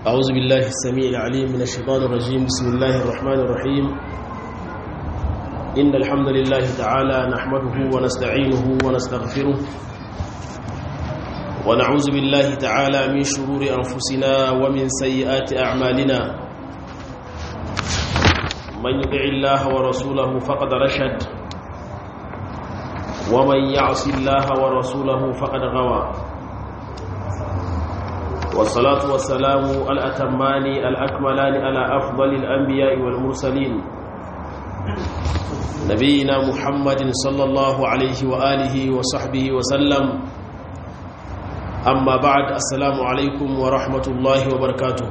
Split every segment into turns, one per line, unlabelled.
أعوذ بالله السميع العليم من الشيطان الرجيم بسم الله الرحمن الرحيم إن الحمد لله تعالى نحمده ونستعينه ونستغفره ونعوذ بالله تعالى من شرور أنفسنا ومن سيئات أعمالنا من يطع الله ورسوله فقد رشد ومن يعص الله ورسوله فقد غوى والصلاة والسلام الأتمان الأكملان على أفضل الأنبياء والمرسلين نبينا محمد صلى الله عليه وآله وصحبه وسلم أما بعد السلام عليكم ورحمة الله وبركاته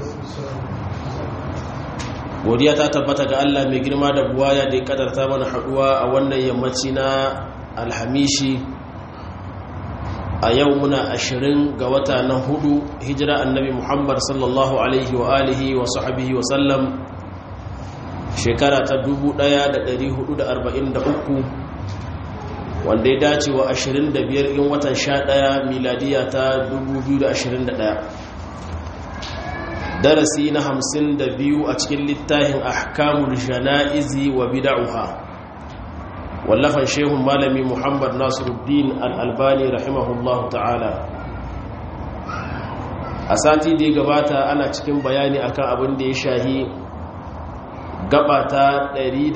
godiya ta tabbata ga Allah mai girma da buwaya da ya kadarta mana haduwa a wannan yammaci na alhamishi a yau muna ashirin ga wata na hudu hijira annabi muhammad sallallahu alaihi wa alihi wa sahabihi wa sallam shekara ta 1443 wanda ya dace wa 25 in watan 11 miladiya ta 2021 darasi na 52 a cikin littafin ahkamul jana'izi wa bid'uha wallafan shehun malami muhammad nasiruddin al'albani rahimahullahu ta'ala a sati da ya gabata ana cikin bayani akan abin da ya shahi gabata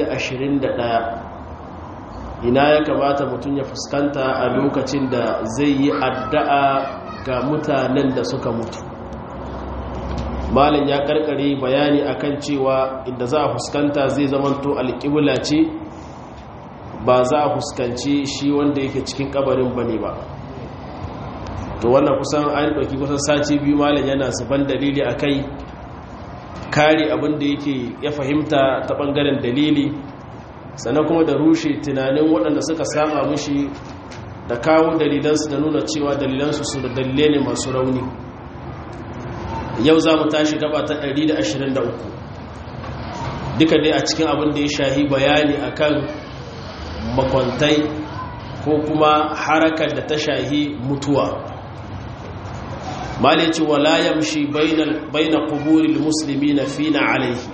121 ina ya kamata mutum ya fuskanta a lokacin da zai yi addu'a ga mutanen da suka mutu malin ya karkare bayani akan cewa inda za a fuskanta zai zamanto alƙibla ce ba za a fuskanci shi wanda yake cikin kabarin ba ne ba to wannan kusan an ɗauki kusan sati biyu malam yana zuban dalili a kai kare abin da yake ya fahimta ta ɓangaren dalili sannan kuma da rushe tunanin waɗanda suka saba mushi da kawo dalilansu da nuna cewa dalilansu su da dalilai ne masu rauni yau za mu tashi gaba ta 123 duka dai a cikin abin da ya shahi bayani akan makwantai ko kuma harakar da ta shahi mutuwa malici wala yamshi baina kuburil musulmi na fina alaihi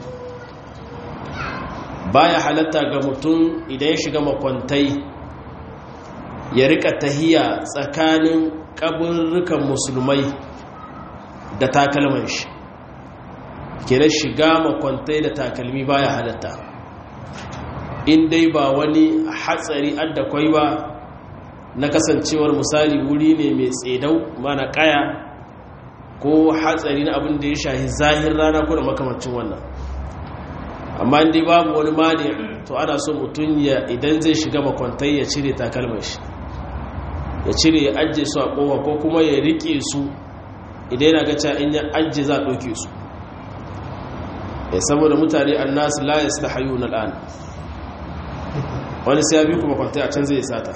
baya halatta ga mutum idan ya shiga makwantai ya rika tahiya tsakanin kaburrukan musulmai da takalman shi kenan shiga makwantai da takalmi baya halatta in dai ba wani hatsari adda kwai ba na kasancewar misali wuri ne mai tsedau mana kaya ko hatsari na abin da ya shahi zahir rana ko da makamancin wannan amma dai babu wani mani to ana so mutum ya idan zai shiga makwantai ya cire takalmar shi ya cire ya ajiye su a kowa ko kuma ya rike su idan yana gaca in ya ajiye za a ɗauke su saboda mutane annasu la yastahayuna al'an wani sai ya bi kuma kwantai a can zai sata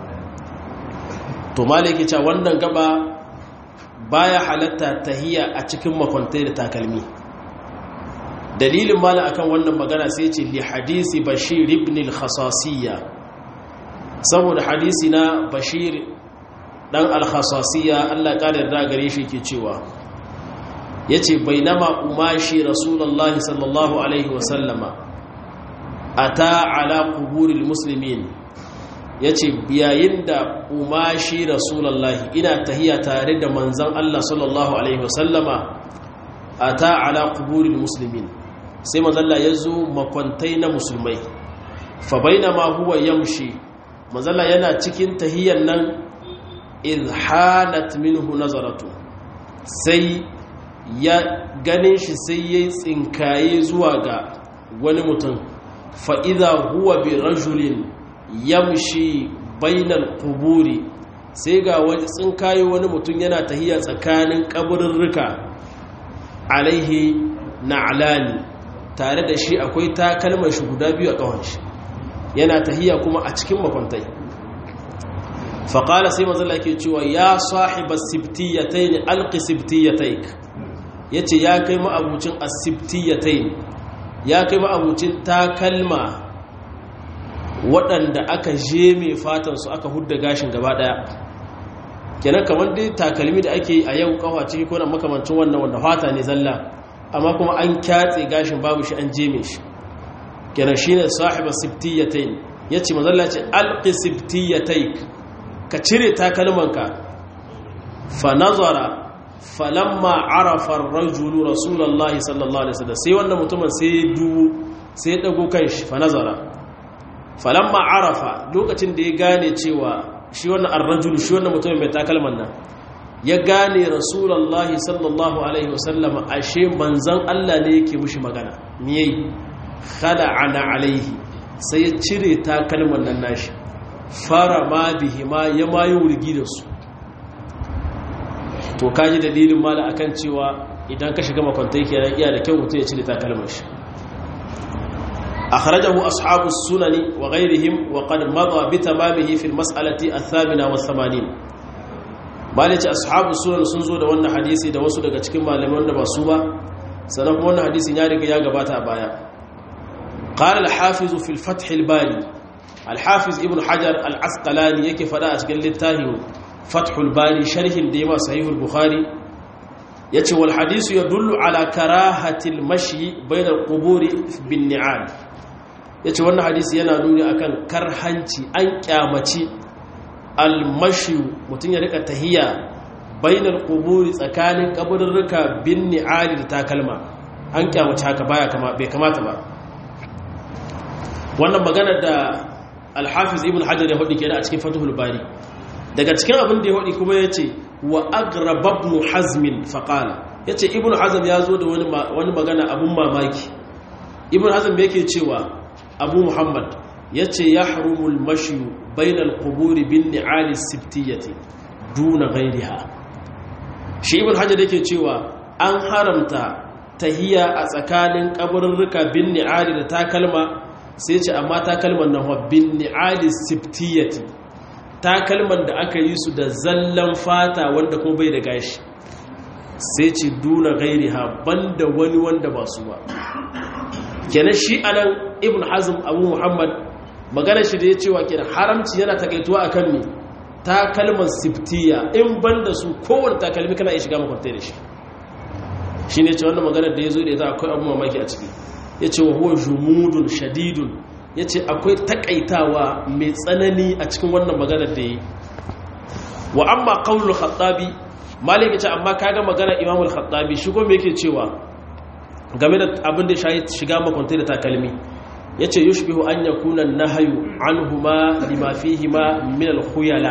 to malaki cewa wannan gaba baya halatta tahiya a cikin makwantai da takalmi dalilin mala akan wannan magana sai ce li hadisi bashir ibn al-khasasiyya saboda hadisi na bashir dan al-khasasiyya Allah ya kare da gare shi ke cewa yace bainama umashi rasulullahi sallallahu alaihi wa sallama ata ala kuburil muslimin yace yayin da umashi rasulullahi ina tahiya tare da manzon Allah sallallahu alaihi wasallama ata ala kuburil muslimin sai manzon Allah yazo makwantai na musulmai fa bainama huwa yamshi manzon Allah yana cikin tahiyan nan idh halat minhu nazaratu sai ya ganin shi sai yayi tsinkaye zuwa ga wani mutum fa'iza huwa bi rajulin yamshi bainal kuburi sai ga wani tsinkaye wani mutum yana tahiya tsakanin kaburirrika alaihi na alani tare da shi akwai takalmar shi guda biyu a ƙawon shi yana tahiya kuma a cikin makwantai faƙala sai mazala ke cewa ya sahiba sibtiyatai ne alƙi sibtiyatai ya ce ya kai ma'abucin asibtiyatai ya kai ma'abucin takalma waɗanda aka je mai fatansu aka hudda gashin gaba ɗaya kenan kamar dai takalmi da ake a yau kawa ciki ko na makamancin wannan wanda fata ne zalla amma kuma an kyatse gashin babu shi an jeme shi kenan shine sahiba sibtiyatain yace mazalla ce alqi sibtiyataik ka cire takalmanka fa nazara falamma arafa ar-rajulu rasulullahi sallallahu alaihi wasallam sai wannan mutumin sai ya dubu sai ya dago kanshi fa nazara falamma arafa lokacin da ya gane cewa shi wannan ar-rajulu shi wannan mutumin mai takalman nan ya gane rasulullahi sallallahu alaihi wasallam ashe manzon Allah ne yake mushi magana me yayi ana alaihi sai ya cire takalman nan nashi fara ma bihi ma ya mayi wurgi da su to kaji dalilin mala akan cewa idan ka shiga makwantai kenan iya da kyau mutum ya cire takalman shi akhrajahu ashabu sunani wa ghayrihim wa qad madha bi tamamihi fi al-mas'alati ath-thamina wa 80 malaci ashabu sunan sun zo da wannan hadisi da wasu daga cikin malaman da ba su ba sanan kuma wannan hadisin ya riga ya gabata a baya qala al-hafiz fi al-fath al-bari al-hafiz ibn hajar al-asqalani yake fada a cikin littafin fathul bari sharhin da yawa sahihul bukhari yace wal hadisu yadullu ala karahatil mashi bainal quburi bin ni'al yace wannan hadisi yana nuni akan karhanci an kyamaci al mashi mutun ya rika tahiya bainal quburi tsakanin kaburruka bin ni'al da takalma an kyamaci haka baya kama bai kamata ba wannan magana da al-hafiz ibn hajar ya hudu kenan a cikin fathul bari daga cikin abin da ya haɗi kuma ya ce wa agrababnu hazmin faƙala ya ce ibn hazm ya zo da wani magana abin mamaki ibn hazm yake cewa abu muhammad ya ce ya harumul mashiyu bainal kuburi bin ni'ali siftiyyati duna gairiha shi ibn hajar yake cewa an haramta tahiya a tsakanin kaburruka bin ni'ali da takalma sai ce amma takalman nan bin ni'ali siftiyyati takalman da aka yi su da zallan fata wanda kuma bai da gashi sai ce duna gairi ha banda wani wanda ba su ba kenan shi anan ibn hazm abu muhammad magana shi da ya cewa kenan haramci yana takaituwa akan me takalman siftiya in banda su kowane takalmi kana iya shiga makwantai da shi shi ne ce wannan magana da ya zo da ita akwai abu mamaki a ciki ya ce wa huwa jumudun shadidun ya ce akwai takaitawa mai tsanani a cikin wannan maganar da yi wa amma qaulul khattabi malik ya ce amma kaga maganar imamul khattabi shi kuma yake cewa game da abin da ya shiga makwantai da takalmi ya ce yushbihu an yakuna nahyu anhuma lima fihima min al-khuyala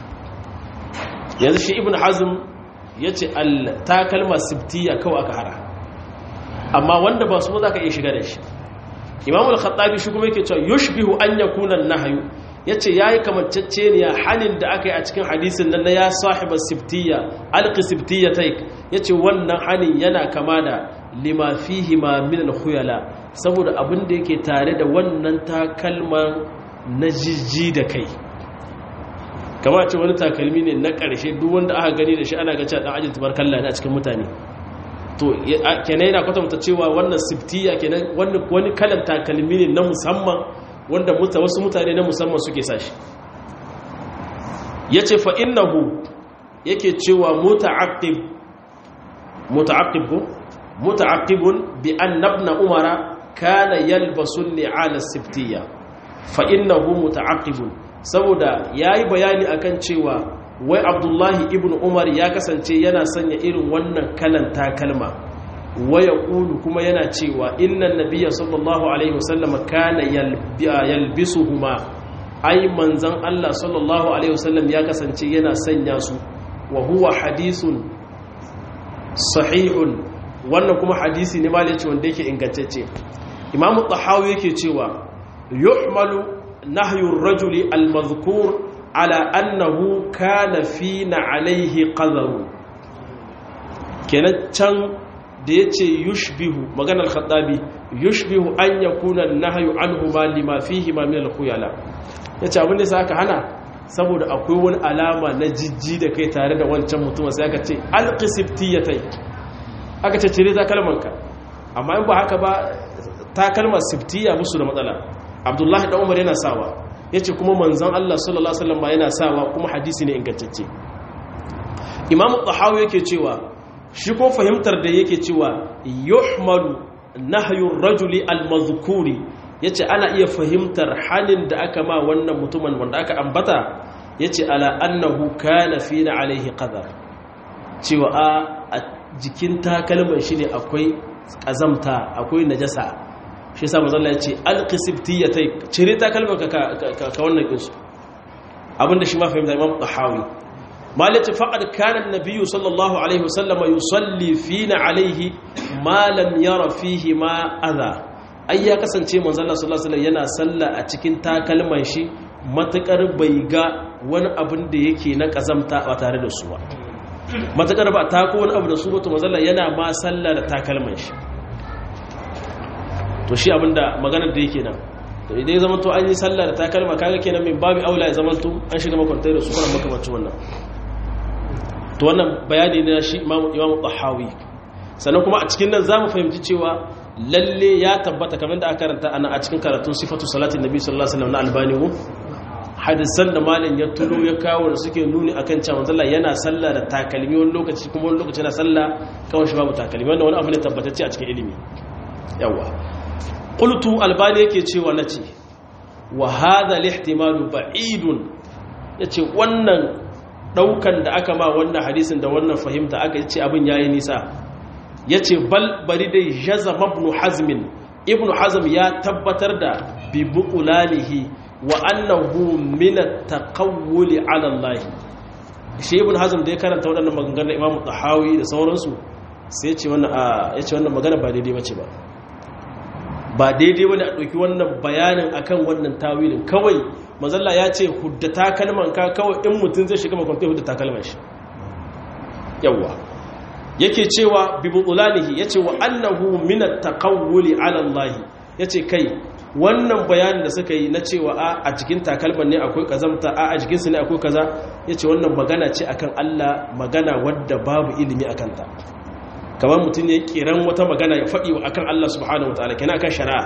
yanzu shi ibn hazm ya ce takalma sibtiya kawai aka hara amma wanda ba su za ka iya shiga da shi imam al-khattabi shi kuma yake cewa yushbihu an yakuna an-nahyu yace yayi kamanceceniya hanin da aka yi a cikin hadisin nan na ya sahiba sibtiya alqi sibtiyataik yace wannan hanin yana kama da lima fihi ma min al-khuyala saboda abin da yake tare da wannan takalman na jijji da kai kama ce wani takalmi ne na ƙarshe duk wanda aka gani da shi ana ga cewa dan ajin tabarkalla ne a cikin mutane to kenan yana kwatanta cewa wannan siftiya kenan wani kalan takalmi ne na musamman wanda wasu mutane na musamman suke sashi ya ce fa'innahu yake cewa muta'aqib muta'aqib ko muta'aqibun bi annabna umara kana yalbasun ni'ala siftiya fa'innahu muta'aqibun saboda yayi bayani akan cewa wai abdullahi ibn umar ya kasance yana sanya irin wannan kalan takalma waya ƙulu kuma yana cewa innan nabiya sallallahu alaihi wasallama kana yalbisuhuma ai manzan Allah sallallahu alaihi wasallam ya kasance yana sanya su wa huwa hadisun sahihun wannan kuma hadisi ne malaci wanda yake ingantacce imamu tahawi yake cewa yuhmalu nahyur rajuli al-madhkur ala annahu kana fina alaihi qadaru kenan can da yace yushbihu maganar khaddabi yushbihu an yakuna nahyu anhu ma lima fihi ma min al-khuyala yace abin da saka hana saboda akwai wani alama na jijji da kai tare da wancan mutum sai aka ce alqisibtiyatai aka ce cire takalmanka amma in ba haka ba takalmar siftiya musu da matsala abdullahi da umar yana sawa ya ce kuma manzan Allah sallallahu Alaihi wasallam yana sawa kuma hadisi ne ingantacce imamu tahawi yake cewa shi ko fahimtar da yake cewa yuhmalu nahyur rajuli almazkuri yace ana iya fahimtar halin da aka ma wannan mutumin wanda aka ambata yace ala annahu kana fina alaihi qadar cewa a jikin takalman shi ne akwai kazamta akwai najasa shi yasa manzo Allah yace alqisibtiyatai cire takalman ka ka wannan kinsu abinda shi ma fahimta imam tahawi malati faqad kana an-nabiy sallallahu alaihi wasallam yusalli fina alaihi ma lam yara fihi ma adha ai ya kasance manzo Allah sallallahu alaihi yana salla a cikin takalman shi matakar bai ga wani abin da yake na kazamta ba tare da su ba matakar ba ta ko wani abu da su ba to manzo Allah yana ma salla da takalman shi to shi abinda maganar da yake nan to idan ya zama to an yi sallah da takalma kaga kenan min babu aula ya zama to an shiga makwantai da su kuma makamancin wannan to wannan bayani ne shi imamu imamu tahawi sannan kuma a cikin nan zamu fahimci cewa lalle ya tabbata kamar da aka karanta ana a cikin karatun sifatu salatin nabi sallallahu alaihi wasallam na albani ko hadisan da malin ya tulo ya kawo da suke nuni akan cewa manzo yana sallah da takalmi wani lokaci kuma wani lokaci yana sallah kawai shi babu takalmi wannan wani abu ne tabbatacce a cikin ilimi yawa qultu albani yake cewa nace wa hadha al-ihtimal ba'idun yace wannan daukan da aka ma wannan hadisin da wannan fahimta aka ce abin yayi nisa yace bal bari dai jazam ibn hazm ibn hazm ya tabbatar da bi buqulanihi wa annahu min at-taqawwul 'ala Allah shi ibn hazm da ya karanta waɗannan maganganun Imam Tahawi da sauransu sai ya ce wannan ya ce wannan magana ba daidai bace ba ba daidai wani a ɗauki wannan bayanin akan wannan tawilin kawai mazalla ya ce hudda takalman ka kawai in mutum zai shiga makwantai hudda takalman shi yawwa yake cewa bibulanihi ya ce wa annahu minat taqawwuli ala Allah ya ce kai wannan bayanin da suka yi na cewa a a cikin takalman ne akwai kazamta a a jikinsu ne akwai kaza ya ce wannan magana ce akan Allah magana wadda babu ilimi akan ta kamar mutum ya kiran wata magana ya faɗi akan Allah subhanahu wa ta'ala kenan akan shari'a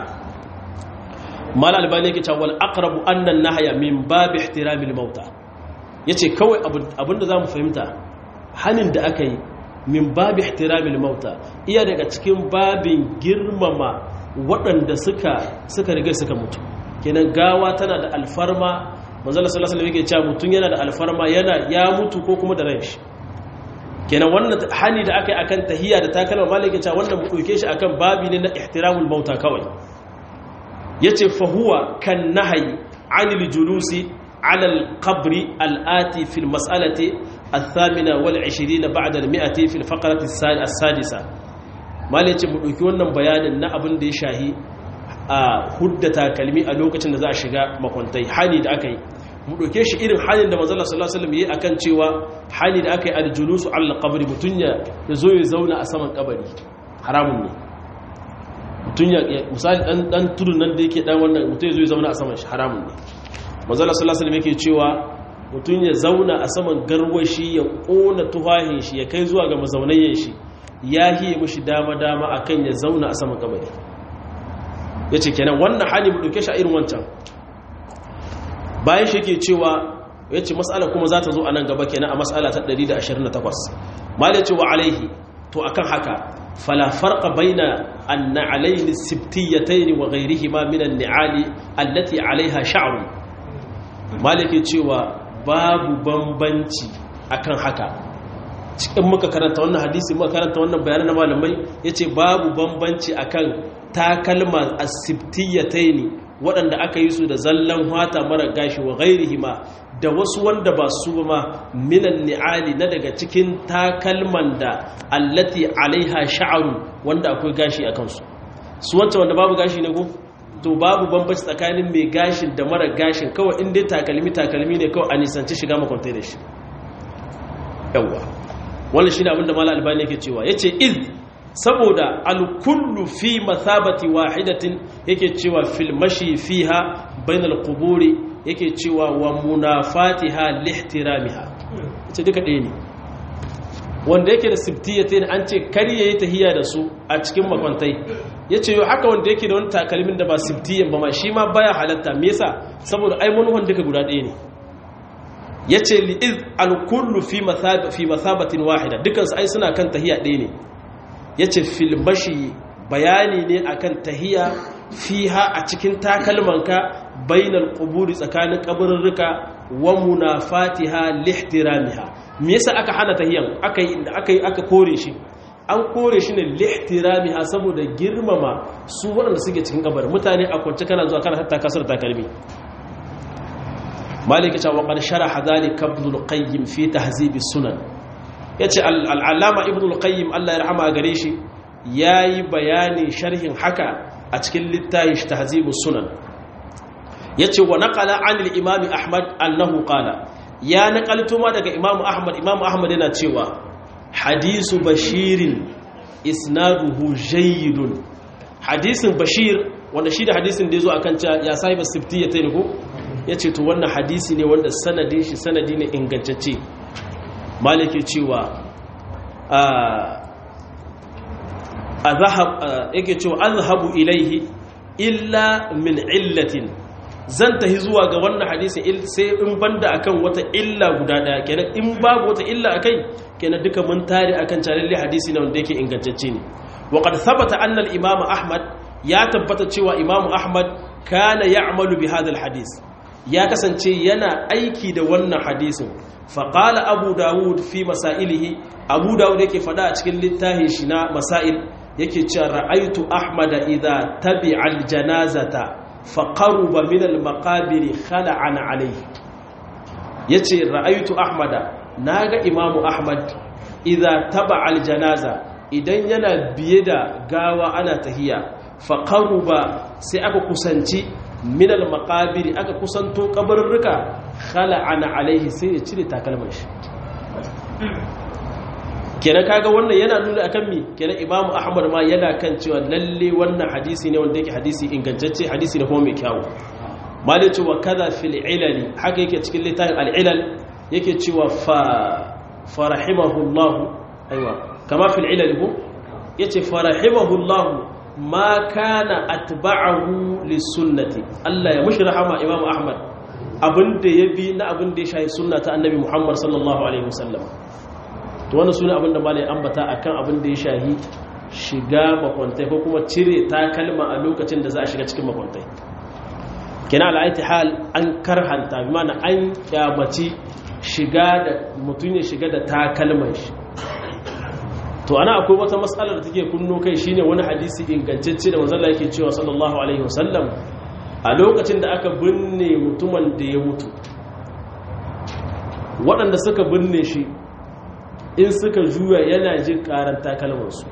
mal albani yake cewa wal aqrabu anna an-nahya min bab ihtiramil mauta yace kawai abinda zamu fahimta hanin da aka yi min bab ihtiramil mauta iya daga cikin babin girmama waɗanda suka suka riga suka mutu kenan gawa tana da alfarma manzo Allah sallallahu alaihi wasallam yake cewa mutun yana da alfarma yana ya mutu ko kuma da ran shi kenan wannan hani da aka yi akan tahiyya da takalma malaka cewa wannan mu dauke shi akan babi ne na ihtiramul mauta kawai yace fa huwa kan nahyi anil julusi ala al-qabr al-ati fi al-mas'alati الثامنة والعشرين بعد المئة في الفقرة السادسة malaka mu dauki wannan bayanin na abin da ya shahi a huddata kalmi a lokacin da za a shiga makwantai hani da aka yi mu ɗauke shi irin halin da manzala sallallahu alaihi wasallam yi akan cewa hali da aka yi aljulusu ala qabri mutun ya zo ya zauna a saman kabari haramun ne mutun ya misali dan dan tudun nan da yake dan wannan mutun ya zo ya zauna a saman shi haramun ne manzala sallallahu alaihi wasallam yake cewa mutun ya zauna a saman garwashi ya kona tuhahin shi ya kai zuwa ga mazaunayen shi ya hiye mishi dama dama akan ya zauna a saman kabari yace kenan wannan hali mu ɗauke shi a irin wancan bayan shi ke cewa ya ce matsala kuma za ta zo a nan gaba kenan a matsala ta 128 malai ce wa alaihi to akan haka fala farqa baina an-na'alayn as-sibtiyatayn wa ghayrihima min an-ni'ali allati 'alayha sha'run malai ke cewa babu bambanci akan haka cikin muka karanta wannan hadisi muka karanta wannan bayanan na malamai yace babu bambanci akan takalma as-sibtiyatayn waɗanda aka yi su da zallan hata mara gashi wa gairihi ma da wasu wanda ba su ba ma minan ni'ali na daga cikin takalman da allati alaiha sha'aru wanda akwai gashi a kansu su wancan wanda babu gashi ne ko to babu bambanci tsakanin mai gashin da mara gashin kawai in dai takalmi takalmi ne kawai a nisanci shiga makwantai da shi yawwa wannan shine abinda mala albani yake cewa yace iz saboda alkullu fi mathabati wahidatin yake cewa fil mashi fiha bainal quburi yake cewa wa munafatiha lihtiramiha ce duka ɗaya ne wanda yake da sibtiyatin an ce kar yayi tahiya da su a cikin makwantai yace yo haka wanda yake da wani takalmin da ba sibtiyan ba ma shi ma baya halatta me yasa saboda ai manuhan duka guda ɗaya ne yace li iz al kullu fi mathab fi mathabatin wahida dukansu ai suna kan tahiya ɗaya ne yace fil mashi bayani ne akan tahiya fiha a cikin takalmanka bainal quburi tsakanin kaburruka wa munafatiha lihtiramiha me yasa aka hana tahiyan aka aka aka kore shi an kore shi ne lihtiramiha saboda girmama su waɗanda suke cikin kabarin mutane a kwance kana zuwa kana hatta kasar takalmi maliki cewa qad sharaha dhalika ibn al-qayyim fi tahzib as-sunan yace al-allama ibn al-qayyim Allah ya rahama gare shi yayi bayani sharhin haka a cikin littafin tahzib as-sunan yace wa naqala an al-imam ahmad annahu qala ya naqalto ma daga imam ahmad imam ahmad yana cewa hadisu bashirin isnaduhu jayyidun hadisin bashir wanda shi da hadisin da yazo akan cewa ya sahiba siftiya ta ne ko yace to wannan hadisi ne wanda sanadin shi sanadi ne ingantacce maliki cewa azhab yake cewa azhabu ilaihi illa min illatin zan tahi zuwa ga wannan hadisin sai in banda akan wata illa guda daya kenan in babu wata illa akai kenan duka mun tare akan calalle hadisi ne wanda yake ingantacce ne wa qad thabata anna al-imam ahmad ya tabbata cewa imam ahmad kana ya'malu bi hadha al-hadis ya kasance yana aiki da wannan hadisin fa qala abu daud fi masailihi abu daud yake fada a cikin littafin shi na masail yake cewa ra'aytu ahmad idha tabi'a al-janazata faƙaruba minal makabiri khala'an alaihi ya ce ra'aitu ahmada na ga imamu ahmad idan taba aljanaza idan yana biye da gawa ana tahiya faƙaruba sai aka kusanci minal makabiri aka kusanto kabarurruka khala'an alaihi sai ya cire takalmar shi kenan kaga wannan yana nuna akan mi kenan imamu ahmad ma yana kan cewa lalle wannan hadisi ne wanda yake hadisi ingantacce hadisi ne kuma mai kyawu malai cewa kaza fil ilali haka yake cikin littafin al-ilal yake cewa fa farahimahullahu aiwa kama fil ilal ko yace farahimahullahu ma kana atba'ahu lisunnati Allah ya mushi rahama imamu ahmad abinda ya bi na abinda ya shahi sunna ta annabi muhammad sallallahu alaihi wasallam to wannan sune abin da malai ambata akan abin da ya shahi shiga makwantai ko kuma cire takalma a lokacin da za a shiga cikin makwantai kina al'aiti hal an karhanta bi mana an kyamaci shiga da mutum ya shiga da takalman shi to ana akwai wata matsalar da take kunno kai shine wani hadisi ingantacce da manzon yake cewa sallallahu alaihi wasallam a lokacin da aka binne mutumin da ya mutu waɗanda suka binne shi in suka juya yana jin karan takalmansu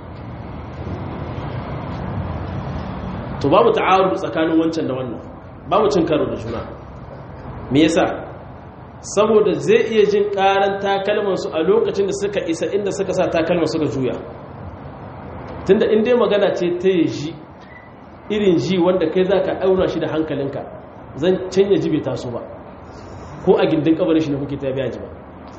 to babu ta'arud tsakanin wancan da wannan babu cin karo da juna me yasa saboda zai iya jin karan takalmansu a lokacin da suka isa inda suka sa takalman suka juya tunda in dai magana ce ta yi ji irin ji wanda kai za ka auna shi da hankalinka zan canya ji bai taso ba ko a gindin kabarin shi na kuke ta biya ji ba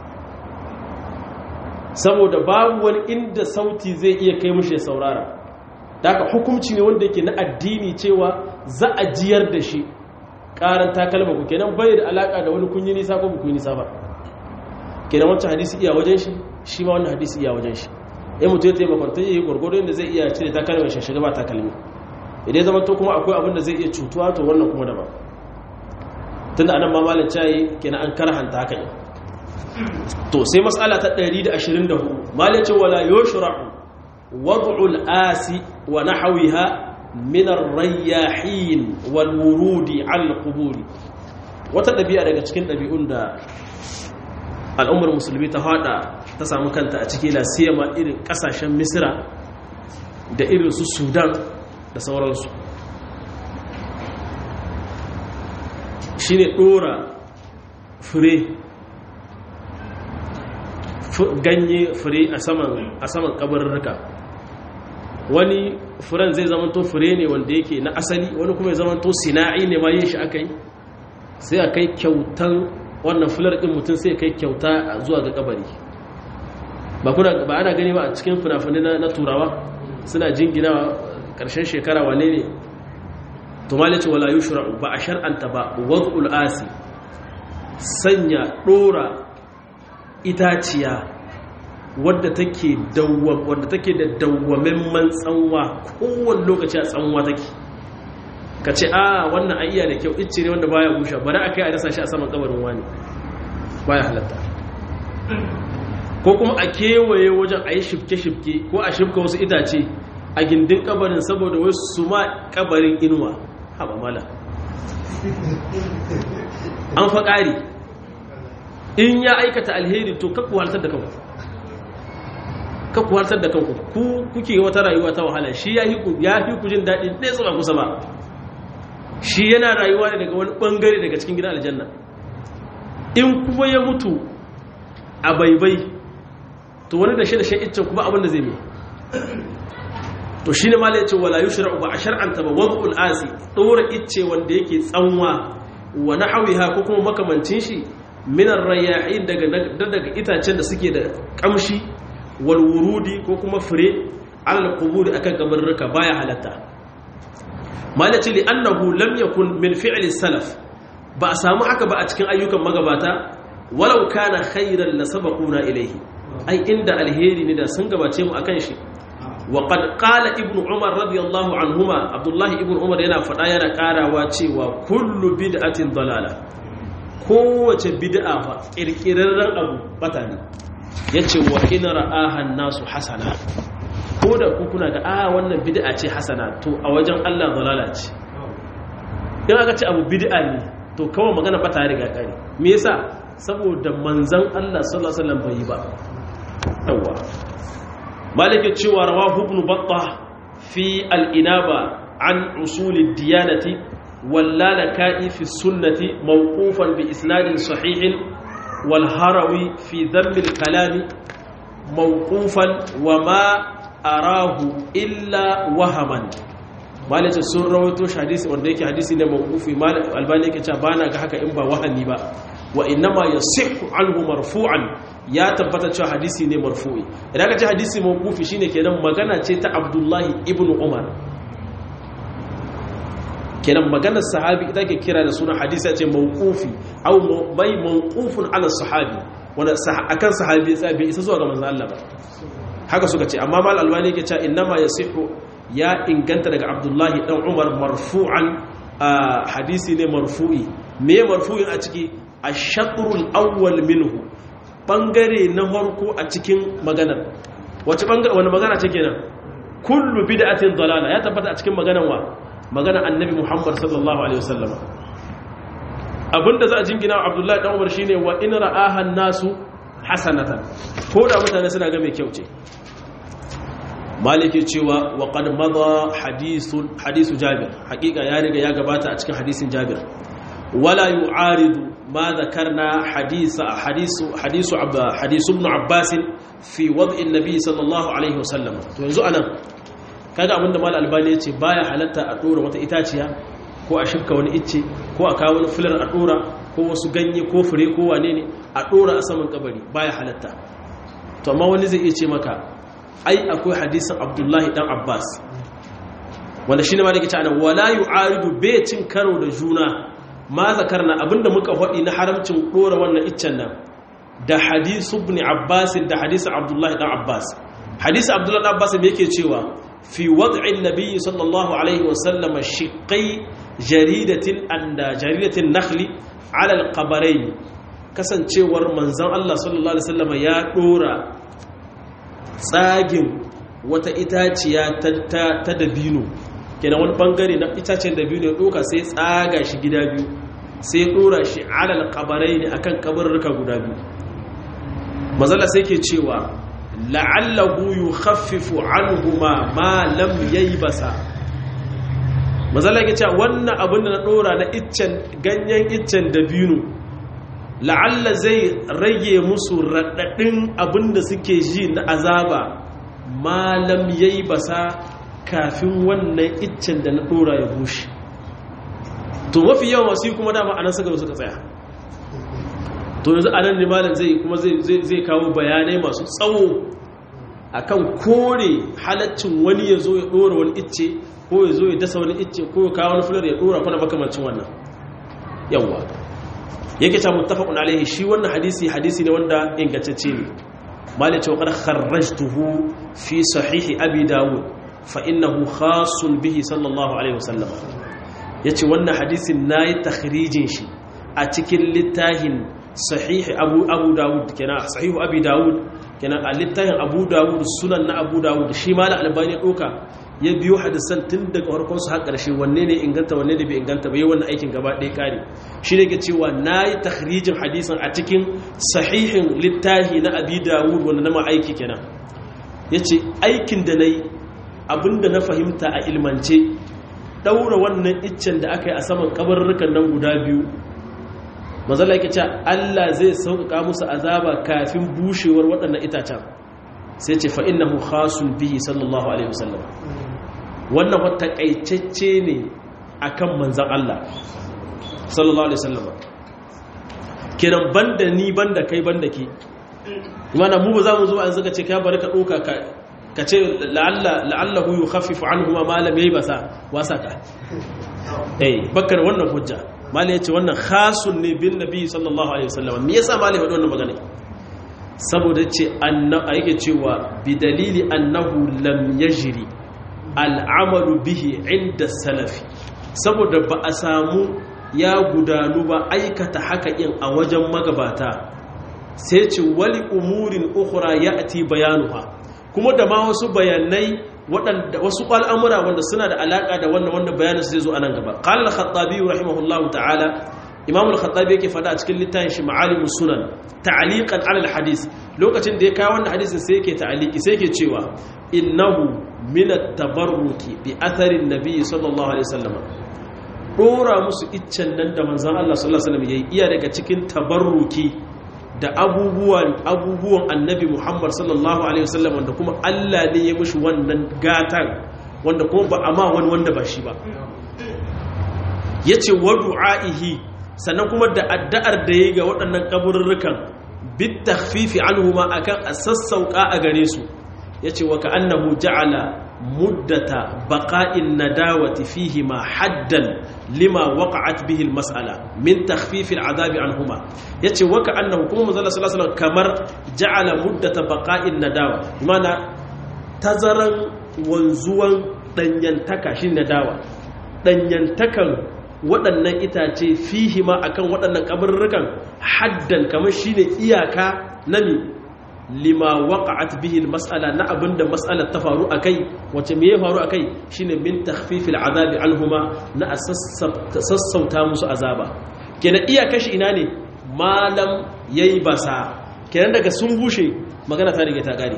saboda babu wani inda sauti zai iya kai mushi ya saurara da haka hukumci ne wanda yake na addini cewa za a jiyar da shi karan takalma ku kenan bai da alaka da wani kunyi nisa ko kunyi nisa ba kenan wancan hadisi iya wajen shi shi ma wannan hadisi iya wajen shi in mutum ya taimakon ta yi gwargwado inda zai iya cire takalma shi shiga ba takalmi idan zama to kuma akwai abin da zai iya cutuwa to wannan kuma daban tunda anan ma malam cayi kenan an karhanta haka ne to sai mas'ala ta 124 malace wala yushra'u wad'u al-asi wa nahwiha min ar-rayyahin wal wurudi al-qubur wata dabi'a daga cikin dabi'un da al'ummar musulmi ta hada ta samu kanta a cikin lasiyama irin kasashen misra da irin su sudan da sauransu shine dora fure ganye fure a saman a saman kabarurruka wani furen zai zamanto fure ne wanda yake na asali wani kuma ya zamanto sina'i ne ma yin shi aka yi sai a kai kyautan wannan fular ɗin mutum sai kai kyauta zuwa ga kabari ba kuna ba ana gani ba a cikin fina-finai na turawa suna jingina ƙarshen shekara wane ne to malice wala yushra'u ba a shar'anta ba wad'ul asi sanya dora itaciya wadda take dawwam wadda take da dawwamemman tsanwa kowane lokaci a tsanwa take ka ce a wannan ayya da kyau icce ne wanda baya busha bari a kai a dasa shi a saman kabarin wani baya halatta ko kuma a kewaye wajen a yi shifke-shifke ko a shifka wasu itace a gindin kabarin saboda wasu su ma kabarin inuwa haɓa mala an fa ƙari in ya aikata alheri to kakku haltar da kanku kakku haltar da kanku ku kuke wata rayuwa ta wahala shi ya fi ku jin daɗi ɗaya tsaba kusa ba shi yana rayuwa ne daga wani ɓangare daga cikin gidan aljanna in kuma ya mutu a baibai to wani da shi da shi iccen kuma abinda zai mai to shi ne mala ya ce wala yushra'u ba a shar'anta ba wad'ul asi dora icce wanda yake tsanwa wa nahwiha ko kuma makamancin shi min ar-rayahin daga daga itacen da suke da kamshi wal wurudi ko kuma fure alal quburi akan kabarruka baya halatta mala ce li annahu lam yakun min fi'li salaf ba a samu haka ba a cikin ayyukan magabata walau kana khairan la sabaquna ilayhi ai inda alheri ne da sun gabace mu akan shi وقد قال ابن عمر رضي الله عنهما عبد الله ابن عمر yana fada yana karawa cewa kullu bid'atin dalala kowace bid'a fa kirkirarren abu bata ne yace wa in ra'aha nasu hasana ko da ku kuna ga ah wannan bid'a ce hasana to a wajen Allah dalala ce in aka ce abu bid'a ne to kawai magana bata riga kare me yasa saboda manzon Allah sallallahu alaihi wasallam bai yi ba yawa malike cewa rawahu ibn battah fi al-inaba an usul ad-diyanati wallalaka'i fi sunnati mawqufan bi isnadin sahihin wal harawi fi dhamm al-kalam mawqufan wa ma arahu illa wahaman malike sun rawaito hadisi wanda yake hadisi ne mawqufi malik albani yake cewa bana ga haka in ba wahani ba wa innama yasihhu anhu marfu'an ya tabbata cewa hadisi ne marfu'i idan ka ce hadisi mawqufi shine kenan magana ce ta Abdullahi ibn Umar kenan maganar sahabi idan ke kira da suna hadisi ce mawqufi aw mai mawqufun ala sahabi wanda akan sahabi ya bai isa zuwa ga manzon Allah ba haka suka ce amma mal albani yake cewa innama yasihu ya inganta daga Abdullahi dan Umar marfu'an hadisi ne marfu'i me marfu'in a ciki ash-shatrul awwal minhu bangare na farko a cikin maganar wace bangare wani magana ce kenan kullu bid'atin dalala ya tabbata a cikin maganar wa maganar annabi Muhammad sallallahu alaihi wasallam abinda za a jingina Abdullahi dan Umar shine wa in ra'aha nasu hasanatan ko da mutane suna ga mai kyau ce maliki cewa wa qad madha hadithun hadithu jabir hakika ya riga ya gabata a cikin hadisin jabir wala yu'aridu ما ذكرنا حديث حديث حديث عب حديث ابن عباس في وضع النبي صلى الله عليه وسلم to yanzu anan kaga abinda mal albani yace baya halatta a dora wata itaciya ko a shifka wani icce ko a kawo wani filar a dora ko wasu ganye ko fure ko wane ne a dora a saman kabari baya halatta to amma wani zai iya ce maka ai akwai hadisin abdullahi dan abbas wanda shine ma da yake cewa wala yu'aridu bai cin karo da juna ma zakarna abinda muka faɗi na haramcin ɗora wannan iccen nan da hadisu ibn abbas da hadisu abdullahi dan abbas hadisu abdullahi dan abbas me yake cewa fi wad'in nabiyyi sallallahu alaihi wasallam shiqqai jaridatin anda jaridatin nakhli ala alqabarain kasancewar manzon Allah sallallahu alaihi wasallam ya ɗora tsagin wata itaciya ta dabino kenan wani bangare na itacen da biyu ne doka sai tsaga shi gida biyu sai dora shi alal kabarai ne akan kabarruka guda biyu mazala sai ke cewa la'allahu yukhaffifu anhuma ma lam yaybasa mazala ke cewa wannan abin da na dora na iccen ganyen iccen da biyu la'alla zai rage musu raɗaɗin abin da suke ji na azaba ma lam yaybasa kafin wannan iccen da na dora ya bushe to mafi yawan wasu kuma dama anan suka suka tsaya to yanzu anan ne malam zai kuma zai kawo bayanai masu tsawo akan kore halaccin wani ya zo ya dora wani icce ko ya zo ya dasa wani icce ko ya kawo wani fular ya dora kuna makamancin wannan yawwa yake cewa muttafaqun alaihi shi wannan hadisi hadisi ne wanda ingantacce ne malai cewa qad kharrajtuhu fi sahihi abi dawud fa innahu khasun bihi sallallahu alaihi wasallam yace wannan hadisin nayi takhrijin shi a cikin littafin sahihi abu abu dawud kenan sahihu abi dawud kenan a littafin abu dawud sunan na abu dawud shi ma da albani doka ya biyo hadisan tun daga farkon su har ƙarshe wanne ne inganta wanne ne bai inganta ba yi wannan aikin gaba ɗaya ƙare shi ne ke cewa na yi takhrijin hadisan a cikin sahihin littafi na abi dawud wanda na ma aiki kenan ya ce aikin da na yi abinda na fahimta a ilmance ɗaura wannan iccen da aka yi a saman kabarurrukan nan guda biyu mazala yake ce allah zai sauƙaƙa musu azaba kafin bushewar waɗannan itacen sai ce fa'innahu khasun bihi sallallahu alaihi wasallam wannan wata ƙaicacce ne a kan manzan Allah sallallahu alaihi wasallam kiran banda ni banda kai banda ke imana mu ba za mu zo an zaka ce ka bari ka ɗauka ka ce la'allahu yi hafifu an kuma malam ya yi basa wasa ka eh bakar wannan hujja malam ya ce wannan khasun ne bin nabi sallallahu alaihi wasallam me yasa malam ya faɗi wannan magana saboda ce a yake cewa bi dalili annahu lam yajri al'amalu bihi inda salafi saboda ba a samu ya gudanu ba aikata haka in a wajen magabata sai ce wali umurin ukura ya ati bayanuha kuma da ma wasu bayanai waɗanda wasu al'amura wanda suna da alaƙa da wannan wanda bayanin su zai zo a nan gaba ƙalar khattabi rahimahullahu ta'ala imam al-khattabi yake fada a cikin littafin shi ma'alimus sunan ta'liqan 'ala al-hadis lokacin da ya kawo wannan hadisin sai yake ta'liqi sai yake cewa innahu min at-tabarruki bi athari an-nabi sallallahu alaihi wasallam dora musu iccen nan da manzon Allah sallallahu alaihi wasallam yayi iya daga cikin tabarruki da abubuwan abubuwan annabi Muhammad sallallahu alaihi wasallam wanda kuma Allah ne ya mushi wannan gatan wanda kuma ba amma wani wanda ba shi ba yace wa du'aihi sannan kuma da addu'ar da ya ga waɗannan ƙaburrukan bit takhfifi anhuma akan a sassauka a gare su yace wa ka'annahu ja'ala muddata baqa'in nadawati fihi ma haddan lima waqa'at bihi almas'ala min takhfifi al'adabi anhuma yace wa ka'annahu kuma manzo sallallahu alaihi kamar ja'ala muddata baqa'in nadawa mana tazaran wanzuwan danyantaka shi nadawa danyantakan waɗannan itace fihi ma akan waɗannan kabarurrukan haddan kamar shine iyaka na mi lima waqa'at bihi almas'ala na abinda mas'alar ta faru akai wace me ya faru akai shine min takhfif al'adabi anhuma na sassauta musu azaba kenan iyaka shi ina ne malam yayi basa kenan daga sun bushe magana ta rige ta gare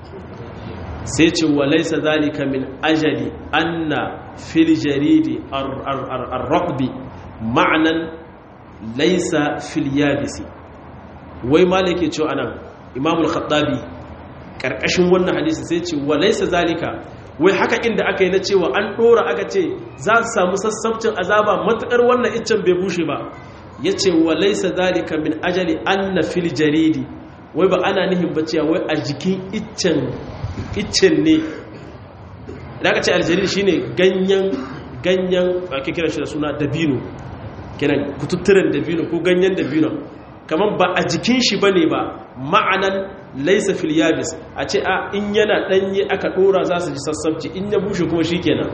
sai ce wa laysa zalika min ajali anna fil jaridi ar-raqbi ma'anan laysa fil yabisi wai malike cewa anan imam al-khattabi karkashin wannan hadisi sai ce wa laysa zalika wai haka inda aka yi na cewa an dora aka ce za su samu sassabcin azaba matukar wannan iccen bai bushe ba yace wa laysa zalika min ajali anna fil jaridi wai ba ana nihin baciya wai a jikin iccen iccen ne da aka ce aljarir shine ganyen ganyen ake kira shi da suna dabino kiran kututturen dabino ko ganyen dabino kamar ba a jikin shi bane ba ma'anan laisa fil yabis a ce a in yana danye aka dora za su ji sassabci in ya bushe kuma shikenan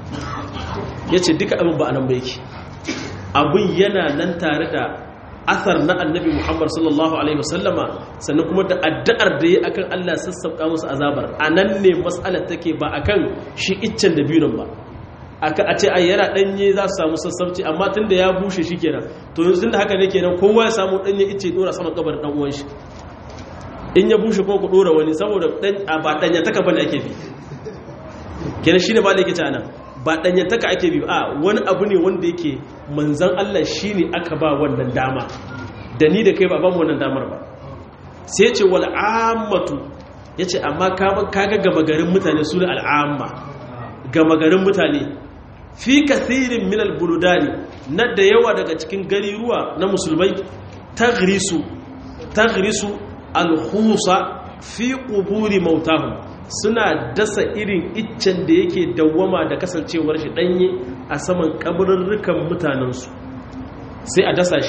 yace duka abin ba anan ba yake abin yana nan tare da athar na annabi Muhammad sallallahu alaihi wasallama sannan kuma da addu'ar da yi akan Allah sassauka musu azabar anan ne mas'alar take ba akan shi iccen da biyun ba aka a ce ai yana danye za su samu sassauci amma tunda ya bushe shikenan to yanzu tunda haka ne kenan kowa ya samu danye icce dora sama kabar dan uwan shi in ya bushe ko ku dora wani saboda dan ba danya taka bane ake bi kenan shine ba da yake ta nan ba ɗanyantaka ake biyu a wani abu ne wanda yake manzan Allah shi ne aka ba wannan dama da ni da kai ba ba mu wannan damar ba sai ce wal ammatu ya ce amma kaga gama garin mutane su ne al'amma gama garin mutane fi kathirin min albuludani na da yawa daga cikin gari ruwa na musulmai tagrisu tagrisu alhusa fi quburi mautahum suna dasa irin iccen da yake dawwama da kasancewar shi danye a saman kabarurrukan mutanensu sai a dasa shi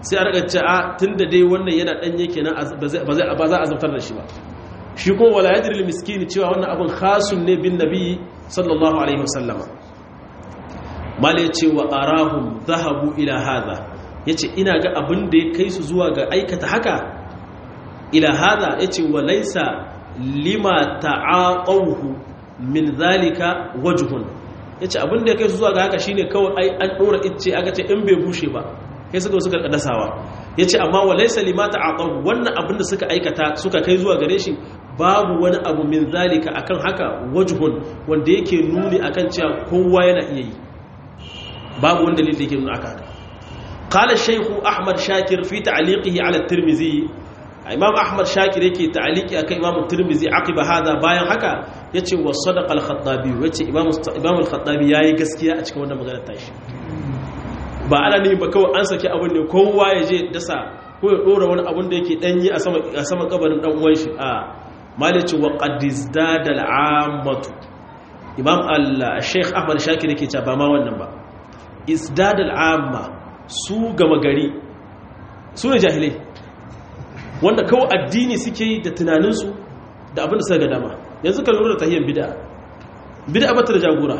sai a rika ce a tunda dai wannan yana danye kenan ba za ba za a azabtar da shi ba shi kuma wala yadri lil miskini cewa wannan abin khasun ne bin nabi sallallahu alaihi wasallama mala yace wa arahum zahabu ila hadha yace ina ga abin da ya kai su zuwa ga aikata haka ila hadha yace wa laysa lima ta'aqawhu min zalika wajhun yace abin da ya kai su zuwa ga haka shine kawai ai an dora icce aka ce in bai bushe ba kai suka suka dasawa yace amma wa laysa lima ta'aqawhu wannan abin da suka aikata suka kai zuwa gare shi babu wani abu min zalika akan haka wajhun wanda yake nuni akan cewa kowa yana iya yi babu wani dalili da yake nuna aka haka qala shaykh ahmad shakir fi ta'liqihi ala at-tirmidhi imam ahmad shakir yake ta'liqi akan imam at-tirmidhi aqiba hada bayan haka yace wa sadaqa al-khattabi yace imam imam al-khattabi yayi gaskiya a cikin wannan maganar tashi ba ana ne ba kawai an saki abin ne kowa ya je dasa ko ya dora wani abin da yake danyi a sama a sama kabarin dan uwan shi a malici wa qadizdada al-ammatu imam al-sheikh ahmad shakir yake cewa ba ma wannan ba isdad al-amma su gama gari su ne jahilai wanda kawai addini suke yi da tunaninsu da abin da suka ga dama yanzu ka lura da tahiyyar bid'a bid'a bata da jagora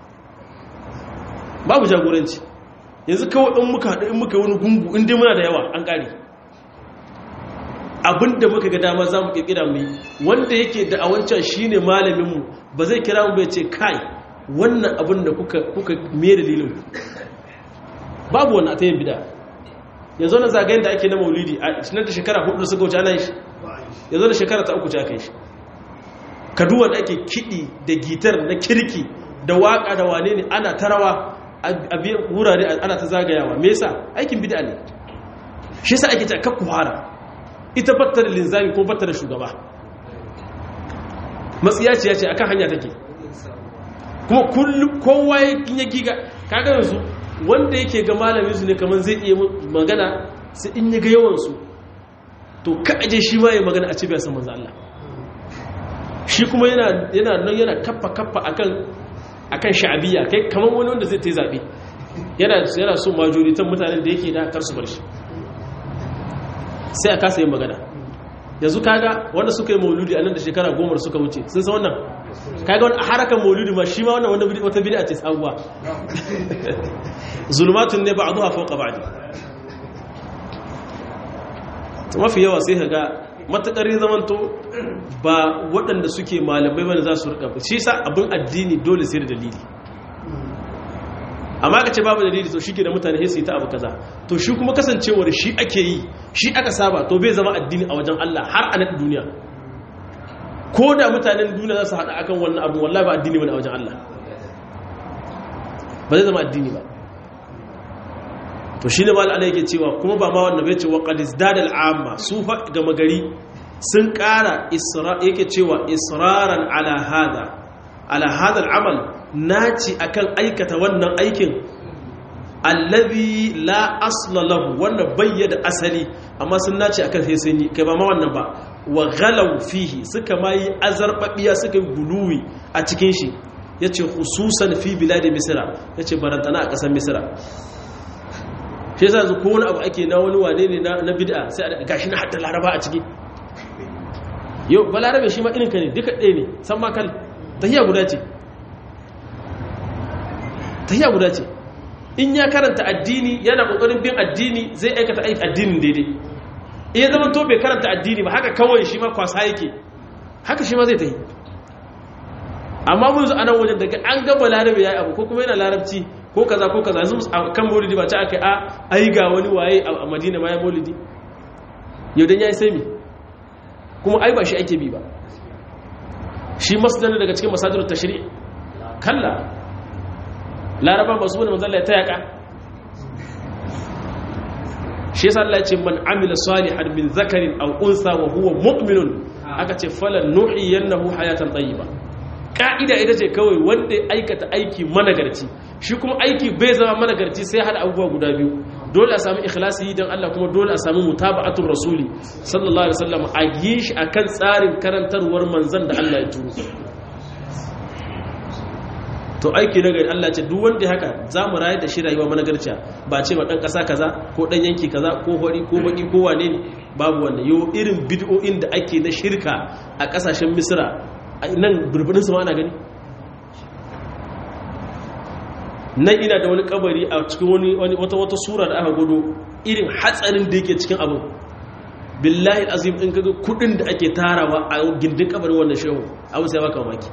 babu jagoranci yanzu kawai in muka haɗu in muka wani gungu in dai muna da yawa an ƙare abinda muka ga dama za mu ƙirƙira mu yi wanda yake da a wancan shi ne malaminmu ba zai kira mu bai ce kai wannan abin da kuka me dalilin babu wannan a ta yin bida yanzu na zagayen da ake na maulidi a cikin da shekara hudu suka wuce ana shi yanzu da shekara ta uku ce aka yi shi kaduwa da ake kiɗi da gitar na kirki da waƙa da wane ne ana tarawa a biyan wurare ana ta zagayawa me yasa aikin bid'a ne shi yasa ake ta kakku fara ita batta da linzami ko batta da shugaba matsiya ce ya ce akan hanya take kuma kullum kowa ya giga kaga yanzu wanda yake ga malamin su ne kamar zai iya magana sai in ya ga yawan su to ka aje shi ma ya magana a cibiyar san manzo Allah shi kuma yana yana nan yana kaffa kaffa akan akan sha'abiyya kai kamar wani wanda zai ta yi zaɓe yana yana so majoritan mutanen da yake da kar su bar shi sai a kasa yin magana yanzu kaga wanda suka yi mauludi a nan da shekara goma suka wuce sun san wannan kaga wani harakan mauludi ma shi ma wannan wata bid'a ce sabuwa zulmatun ne ba'duha fawqa ba'd to mafi yawa sai kaga matakar zamanto ba waɗanda suke malamai bane za su rika shi sa abin addini dole sai da dalili amma ka ce babu dalili to shi ke da mutane sai su yi ta abu kaza to shi kuma kasancewar shi ake yi shi aka saba to bai zama addini a wajen Allah har a nan duniya ko da mutanen duniya za su haɗa akan wannan abu wallahi ba addini bane a wajen Allah ba zai zama addini ba to shi ne mal'ala yake cewa kuma ba ma wannan bai ce wa qadis dadal amma su fa gama gari sun ƙara yake cewa israran ala hada ala hada al'amal naci akan aikata wannan aikin allazi la asla lahu wanda bayyana asali amma sun naci akan sai sun yi kai ba ma wannan ba wa ghalaw fihi suka ma yi azarbabiya suka yi guluwi a cikin shi yace khususan fi bilad misra yace barantana a kasar misra shi yasa yanzu ko wani abu ake na wani wane ne na bid'a sai a gashi na hatta laraba a ciki yau ba larabe shi ma irinka ne duka ɗaya ne san makal tahiya guda ce tahiya guda ce in ya karanta addini yana ƙoƙarin bin addini zai aikata aiki addinin daidai iya zama to bai karanta addini ba haka kawai shi ma kwasa yake haka shi ma zai tahi amma mun zo a nan wajen daga an gaba larabe ya yi abu ko kuma yana larabci ko kaza ko kaza yanzu kan maulidi ba ta aka a ai ga wani waye a madina ma ya maulidi yau dan yayi sai mi kuma ai ba shi ake bi ba shi masdar daga cikin masadirut tashri' kalla laraba ba su bane manzo Allah ya tayaka shi yasa Allah ya ce man amila salihan min zakarin aw unsa wa huwa mu'minun aka ce falan nuhiyannahu hayatan tayyiba ka'ida ita ce kawai wanda ya aikata aiki managarci shi kuma aiki bai zama managarci sai hada abubuwa guda biyu dole a sami ikhlasi don Allah kuma dole a sami mutaba'atul rasuli sallallahu alaihi wasallam a yi shi akan tsarin karantarwar manzon da Allah ya turo to aiki na gari Allah ce duk wanda haka za mu rayar da shi rayuwa managarciya ba ce ba dan kasa kaza ko dan yanki kaza ko hori ko baki ko wane ne babu wannan yo irin bid'o'in da ake na shirka a kasashen misra nan burburin su ma ana gani nan ina da wani kabari a cikin wani wata wata sura da aka gudu irin hatsarin da yake cikin abin billahi azim in kaga kudin da ake tarawa a gindin kabarin wannan shehu abu sai baka mamaki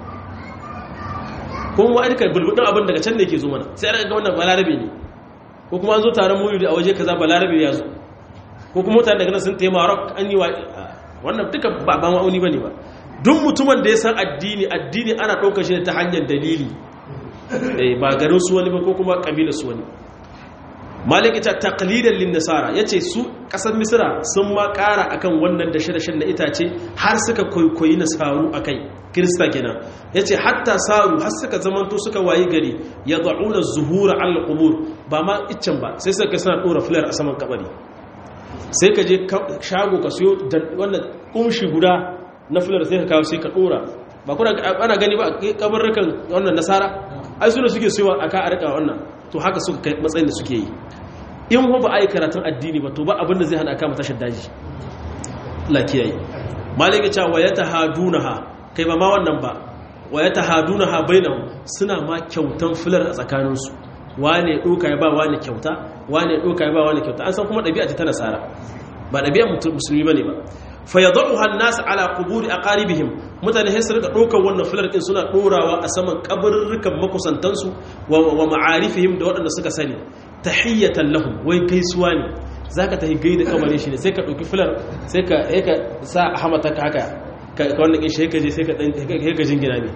kuma ma aika bulbudin abin daga can ne ke zo mana sai aka ga wannan balarabe ne ko kuma an zo taron mulidi a waje kaza balarabe ya zo ko kuma mutane daga nan sun tayi marok an yi wa wannan duka ba ba ma'auni bane ba duk mutumin da ya san addini addini ana ɗaukar shi ta hanyar dalili ba garin su wani ba ko kuma kabilar su wani maliki ta taqlidan lin nasara yace su kasar misra sun ma kara akan wannan da shirashin na itace har suka koyi nasaru akai kirista kenan yace hatta saru har suka zamanto suka wayi gari yad'una zuhura al qubur ba ma iccen ba sai suka suna dora fular a saman kabari sai ka je shago ka siyo wannan kumshi guda na fular sai ka kawo sai ka dora ba kuna ana gani ba kabarrukan wannan nasara ai suna suke siyowa aka a rika wannan to haka suka kai matsayin da suke yi in ho ba a yi karatun addini ba to ba abinda zai hana kama tashar daji lakiyayi malika cewa wa ya tahadunaha kai ba ma wannan ba wa ya tahadunaha bainahu suna ma kyautan filar a tsakaninsu wane doka ya ba wane kyauta wane doka ya ba wane kyauta an san kuma ɗabi'a ce ta nasara ba ɗabi'a musulmi bane ba fa yadhuha an-nas ala quburi aqaribihim mutane sai su rika dokar wannan filar din suna dorawa a saman kabarurrukan makusantansu wa ma'arifihim da waɗanda suka sani tahiyatan lahum wai gaisuwa ne zaka tahi gaida kabarin shi ne sai ka dauki filar sai ka sai ka sa hamata ka haka ka wannan kin shi ka je sai ka dan sai ka jingina ne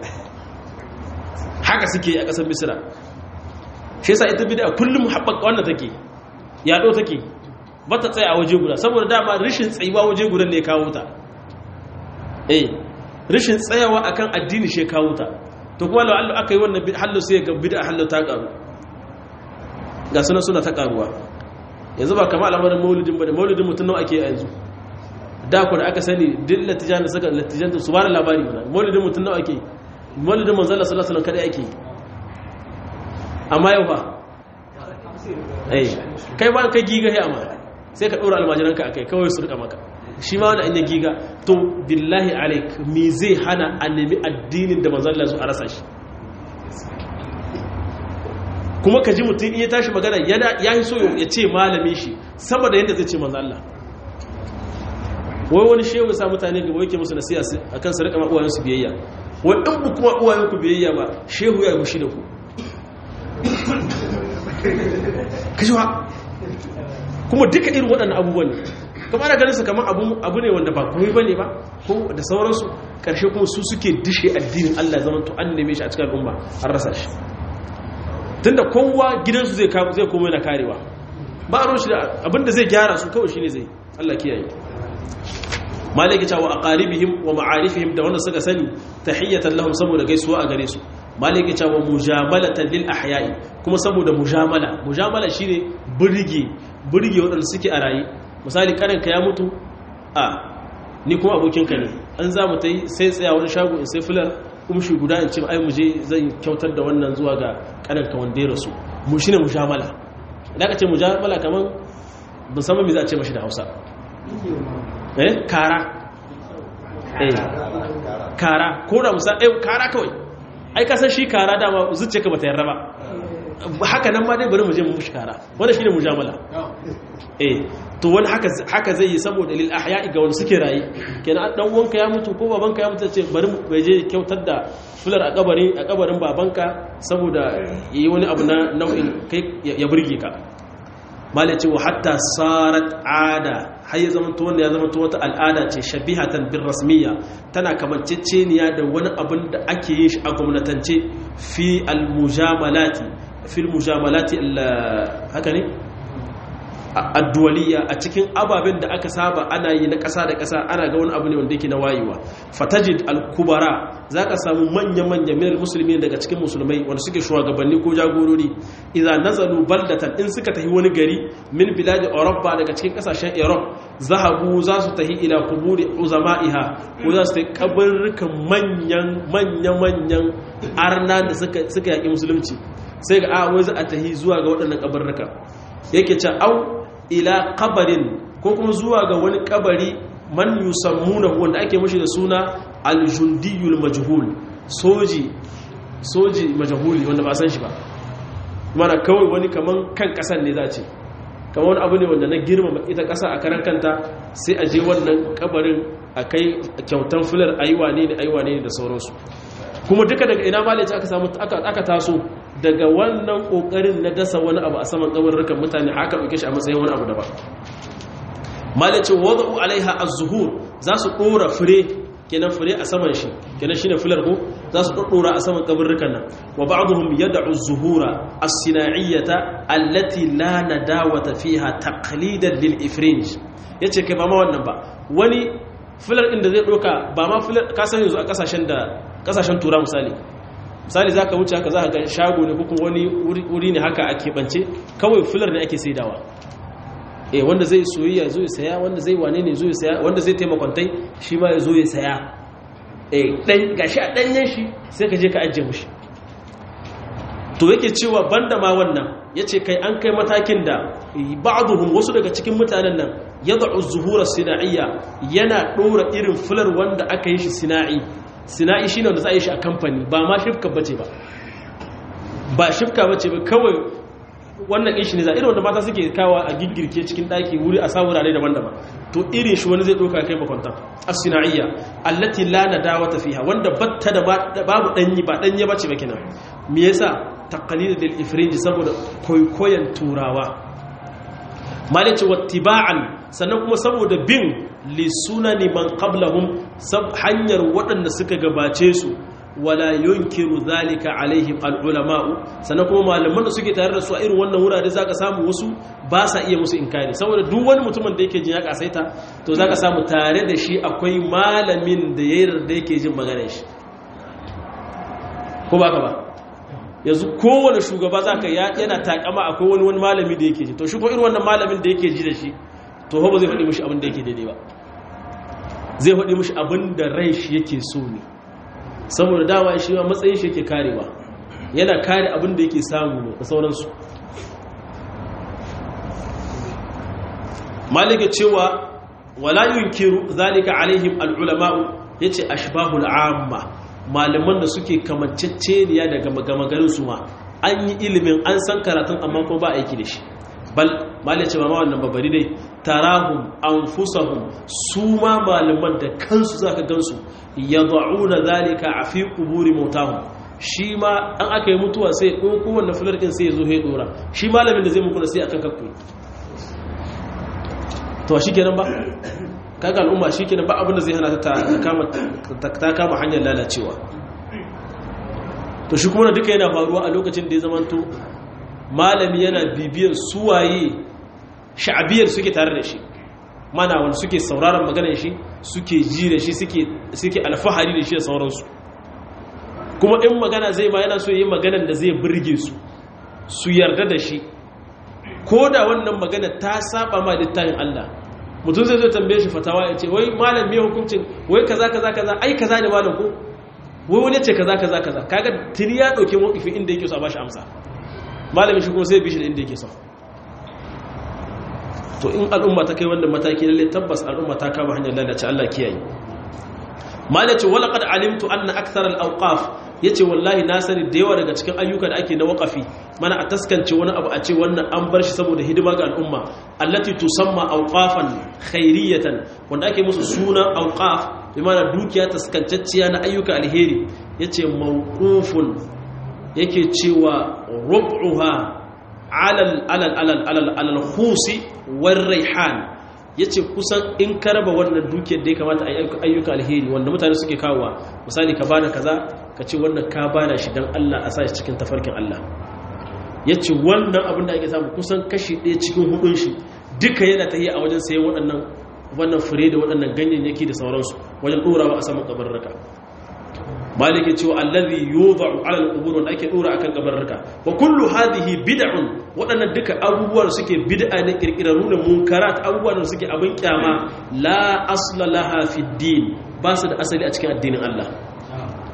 haka suke a kasar misra shi yasa ita bid'a kullum haɓaka wannan take yaɗo take ba ta tsaye a waje guda saboda dama rishin tsayuwa waje guda ne kawo ta eh rishin tsayawa akan addini shi kawo ta to kuma lau Allah aka yi wannan hallo sai ga bid'a hallo ta karu ga suna suna ta karuwa yanzu ba kamar al'amarin maulidin ba da maulidin mutum nawa ake yanzu da ku da aka sani duk latijan da suka latijan da su ba da labari ba maulidin mutum nawa ake maulidin manzo Allah sallallahu alaihi wasallam kada ake amma yau fa eh kai ba ka giga he amma sai ka ɗora almajiranka a kai kawai su rika maka shi ma wani an yi giga to billahi alaik me zai hana a nemi addinin da manzalla su a rasa shi kuma ka ji mutum iya tashi magana ya yi so ya ce malami shi sama da yadda zai ce manzalla wai wani shehu sa mutane gaba yake musu nasiya a kan su rika ma uwayensu biyayya wai in bu kuma uwayenku biyayya ba shehu ya yi gushi da ku ka ji wa kuma duka irin waɗannan abubuwan ne kuma ana ganin su kamar abu ne wanda ba komai bane ba ko da sauransu ƙarshe kuma su suke dishe addinin Allah zama to an neme shi a cikin al'umma an rasa shi tunda kowa gidansu zai zai komai na karewa ba a roshi da abinda zai gyara su kawai shine zai Allah kiyaye malaki cewa aqaribihim wa ma'arifihim da wanda suka sani tahiyatan lahum saboda gaisuwa a gare su malaki cewa mujamalatan lil ahya'i kuma saboda mujamala mujamala shine burge burge waɗanda suke a raye misali karinka ya mutu a ni kuma abokinka ne an za mu ta yi sai tsaya wani shago in sai filar umshi guda in ce ai mu je zai kyautar da wannan zuwa ga karinka wanda ya rasu mu shine mujamala idan ka ce mujamala kaman musamman me za a ce mashi da Hausa eh kara eh kara ko da musa eh kara kawai ai ka san shi kara dama zuciyarka bata yarda ba haka nan ma dai bari mu je mu mushi kara wanda shine mujamala eh to wani haka haka zai yi saboda lil ahya'i ga wanda suke rayi kenan dan uwanka ya mutu ko babanka ya mutu ce bari mu je kyautar da fular a kabarin a kabarin babanka saboda yi wani abu na nau'in kai ya burge ka malai ce wa hatta sarat ada har ya zama to wanda ya zama to wata al'ada ce shabihatan bin rasmiya tana kamanceceniya da wani abin da ake yin shi a gwamnatance fi al-mujamalati fil mujamalati haka ne addu'aliya a cikin ababen da aka saba ana yi na ƙasa da ƙasa ana ga wani abu ne wanda yake na wayewa fatajid al-kubara zaka samu manya-manya minal musulmi daga cikin musulmai wanda suke shugabanni ko jagorori idan nazalu baldatan in suka tafi wani gari min biladi Europa daga cikin kasashen Europe zahabu za su tafi ila kuburi uzama'iha ko za su tafi kabarrukan manyan manya-manyan arna da suka yaƙi musulunci sai ga a wai za a tahi zuwa ga waɗannan kabarruka yake ce au ila kabarin ko kuma zuwa ga wani kabari man yusammuna wanda ake mashi da suna aljundiyul majhul soji soji majhuli wanda ba san shi ba mana kawai wani kaman kan kasan ne za ce kamar wani abu ne wanda na girmama ita kasa a karan kanta sai a je wannan kabarin a kai kyautan filar aiwa ne da aiwa ne da sauransu kuma duka daga ina malaci aka samu aka taso daga wannan kokarin na dasa wani abu a saman kabarurrukan mutane haka dauke shi a matsayin wani abu daban malaci wada'u alaiha az-zuhur za su dora fure kenan fure a saman shi kenan shine filar ko za su dora a saman kabarurrukan nan wa ba'dhum yad'u az-zuhura as-sina'iyyata allati la nadawata fiha taqlidan lil ifrinj yace kai ba ma wannan ba wani filar inda zai doka ba ma filar ka san yanzu a kasashen da kasashen tura misali misali za ka wuce haka za ka ga shago ne kuma wani wuri ne haka a keɓance kawai filar ne ake saidawa eh wanda zai soyayya zo ya saya wanda zai wane ne zo ya saya wanda zai taimakwantai shi ma ya zo ya saya eh dan gashi a danyen shi sai ka je ka ajiye mushi to yake cewa banda ma wannan yace kai an kai matakin da ba'dhum wasu daga cikin mutanen nan yad'u zuhura sina'iyya yana dora irin filar wanda aka yi shi sina'i sina'i shine wanda za a yi shi a kamfani ba ma shifka bace ba ba shifka bace ba kawai wannan ishi ne za irin wanda mata suke kawa a giggirke cikin daki wuri a sa wurare daban-daban to irin shi wani zai doka kai makwanta as-sina'iyya allati la nadawata fiha wanda batta da babu danyi ba danye bace ba kenan me yasa taqlid lil ifrinji saboda koyoyen turawa malice wattiba'an sannan kuma saboda bin lisunani man qablahum sab hanyar waɗanda suka gabace su wala yunkiru zalika alaihim al'ulama'u sannan kuma malaman da suke tare da su a irin wannan wurare zaka samu wasu ba sa iya musu inkari saboda duk wani mutumin da yake jin ya kasaita to zaka samu tare da shi akwai malamin da ya yarda yake jin maganar shi ko baka ba yanzu kowane shugaba zaka yana takama akwai wani wani malami da yake ji to shi ko irin wannan malamin da yake ji da shi to ba zai faɗi mishi abin da yake daidai ba zai faɗi mishi abin da rai shi yake so ne saboda dama shi ma matsayin shi yake karewa yana kare abin da yake samu ne da sauransu malika cewa wala yunkiru zalika alaihim al'ulama'u yace ashbahul amma malaman da suke kamanceceniya daga magamagarin su ma an yi ilimin an san karatun amma kuma ba aiki da shi bal malai ce ba ma wannan babari dai tarahum anfusahum su ma malaman da kansu zaka gansu yad'una zalika a fi quburi mautahum shi ma an aka yi mutuwa sai ko kowanne fular din sai ya zo ya dora shi malamin da zai muku sai akan kakku to shikenan ba kaga al'umma shikenan ba abin da zai hana ta kama ta kama hanyar lalacewa to shi kuma duka yana faruwa a lokacin da ya zamanto malami yana bibiyar suwaye sha'abiyar suke tare da shi mana wanda suke sauraron maganar shi suke ji da shi suke alfahari da shi da sauransu kuma in magana zai ma yana so yi maganar da zai birge su su yarda da shi ko da wannan magana ta saba ma littafin Allah mutum zai zo tambaye shi fatawa ya ce wai malam me hukuncin wai kaza kaza kaza ai kaza ne malam ko wai wani ce kaza kaza kaza kaga tuni ya dauke mawkifi inda yake so a bashi amsa malamin shi kuma sai bishi da inda yake so to in al'umma ta kai wannan mataki lalle tabbas al'umma ta kama hanyar lalace Allah kiyaye malace wala qad alimtu anna akthar al-awqaf yace wallahi na sani da yawa daga cikin ayyuka da ake na waqafi mana a taskance wani abu a ce wannan an bar shi saboda hidima ga al'umma allati tusamma awqafan khairiyatan wanda ake musu sunan awqaf bi mana dukiya taskancacciya na ayyuka alheri yace mawqufun yake cewa rub'uha alal alal alal alal alal khusi war raihan yace kusan in ka raba wannan dukiyar da ya kamata a ayyuka alheri wanda mutane suke kawowa misali ka bada kaza ka ce wannan ka bada shi dan Allah a sa shi cikin tafarkin Allah yace wannan abin da ake samu kusan kashi ɗaya cikin hudun shi duka yana tahiya a wajen sayan waɗannan wannan fure da waɗannan ganyayyaki da sauransu wajen ɗorawa a saman kabarraka maliki cewa allazi yudha'u 'ala al-qubur wanda ake dora akan kabarraka wa kullu hadhihi bid'un wadannan duka abubuwan suke bid'a ne kirkiraru da munkarat abubuwan da suke abin kyama la asla laha fi din ba su da asali a cikin addinin Allah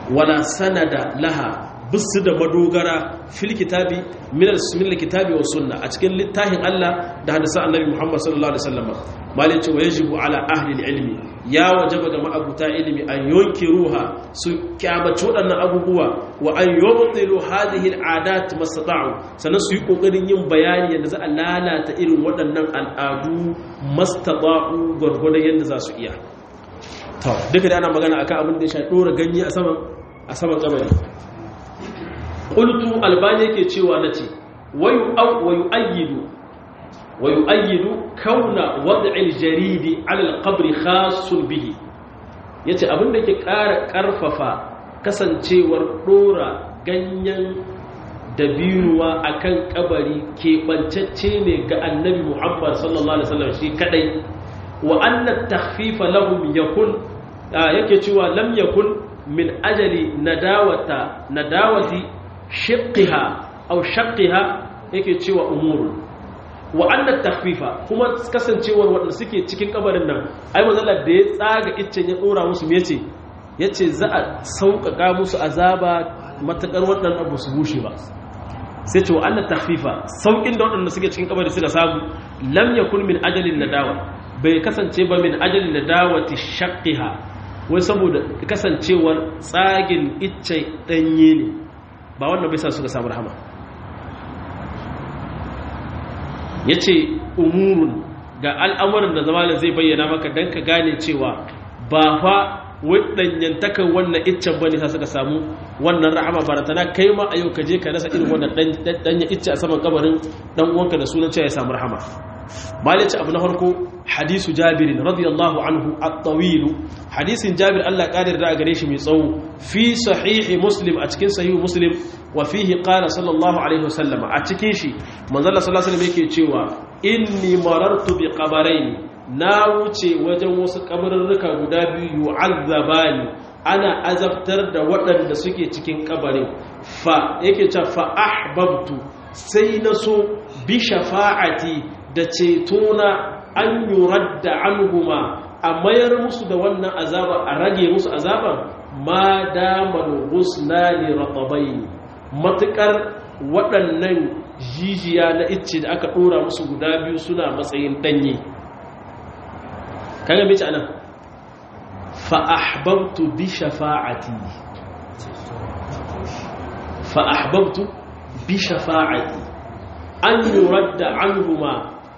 wala sanada laha bisu da madogara fil kitabi min al kitabi wa sunna a cikin littafin Allah da hadisan annabi Muhammad sallallahu alaihi wasallam malin ce wa yajibu ala ahli ilmi ya wajaba ga ma'abuta ilimi an yunkiruha su kyamaci waɗannan abubuwa wa an yubtilu hadhihi al'adat mastata'u sannan su yi kokarin yin bayani yadda za a lalata irin waɗannan al'adu mastata'u gurgurdan yadda za su iya to duka da ana magana akan abin da ya sha dora ganye a saman a saman kabari qultu albani yake cewa nace wayu aw wayu ayyidu wayu ayyidu kauna wad'il jaridi ala alqabr khassun bihi yace abin da ke ƙara ƙarfafa kasancewar dora ganyen dabiruwa akan kabari keɓancacce ne ga annabi muhammad sallallahu alaihi wasallam shi kadai wa anna takhfifa lahum yakun yake cewa lam yakun min ajali nadawata nadawati shiqqiha aw shaqqiha yake cewa umurun wa anna takhfifa kuma kasancewar wanda suke cikin kabarin nan ai manzala da ya tsaga iccen ya dora musu me yace yace za a sauƙaƙa musu azaba matakar waɗannan abu su bushe ba sai ce wa anna takhfifa saukin da waɗanda suke cikin kabari suka samu lam yakun min ajalin nadawa bai kasance ba min ajalin nadawati shaqqiha wai saboda kasancewar tsagin icce danye ne ba wannan bai sa suka samu rahama yace umurun ga al'amuran da zamanin zai bayyana maka dan ka gane cewa ba fa wadanyantakan wannan iccen bane sa suka samu wannan rahama baratana kai ma a yau ka je ka rasa irin wannan danya icce a saman kabarin dan uwanka da sunan cewa ya samu rahama malice abu na farko hadisu jabirin radiyallahu anhu at-tawil hadisin jabir Allah kadir da gare shi mai tsawo fi sahihi muslim a cikin sahihu muslim wa fihi qala sallallahu alaihi wasallam a cikin shi manzo Allah sallallahu alaihi wasallam yake cewa inni marartu bi qabarain na wuce wajen wasu kabarurruka guda biyu yu'azzabani ana azabtar da waɗanda suke cikin kabarin fa yake cewa fa ahbabtu sai na so bi shafa'ati da cetona an yurar da anhuma a mayar musu da wannan azaba a rage musu azaban ma damar gusna ne ratabai matukar waɗannan jijiya na icce da aka ɗora musu guda biyu suna matsayin ɗanye kaga mace anan fa'ahbabtu bi shafa'ati fa'ahbabtu bi shafa'ati an yurar da anhuma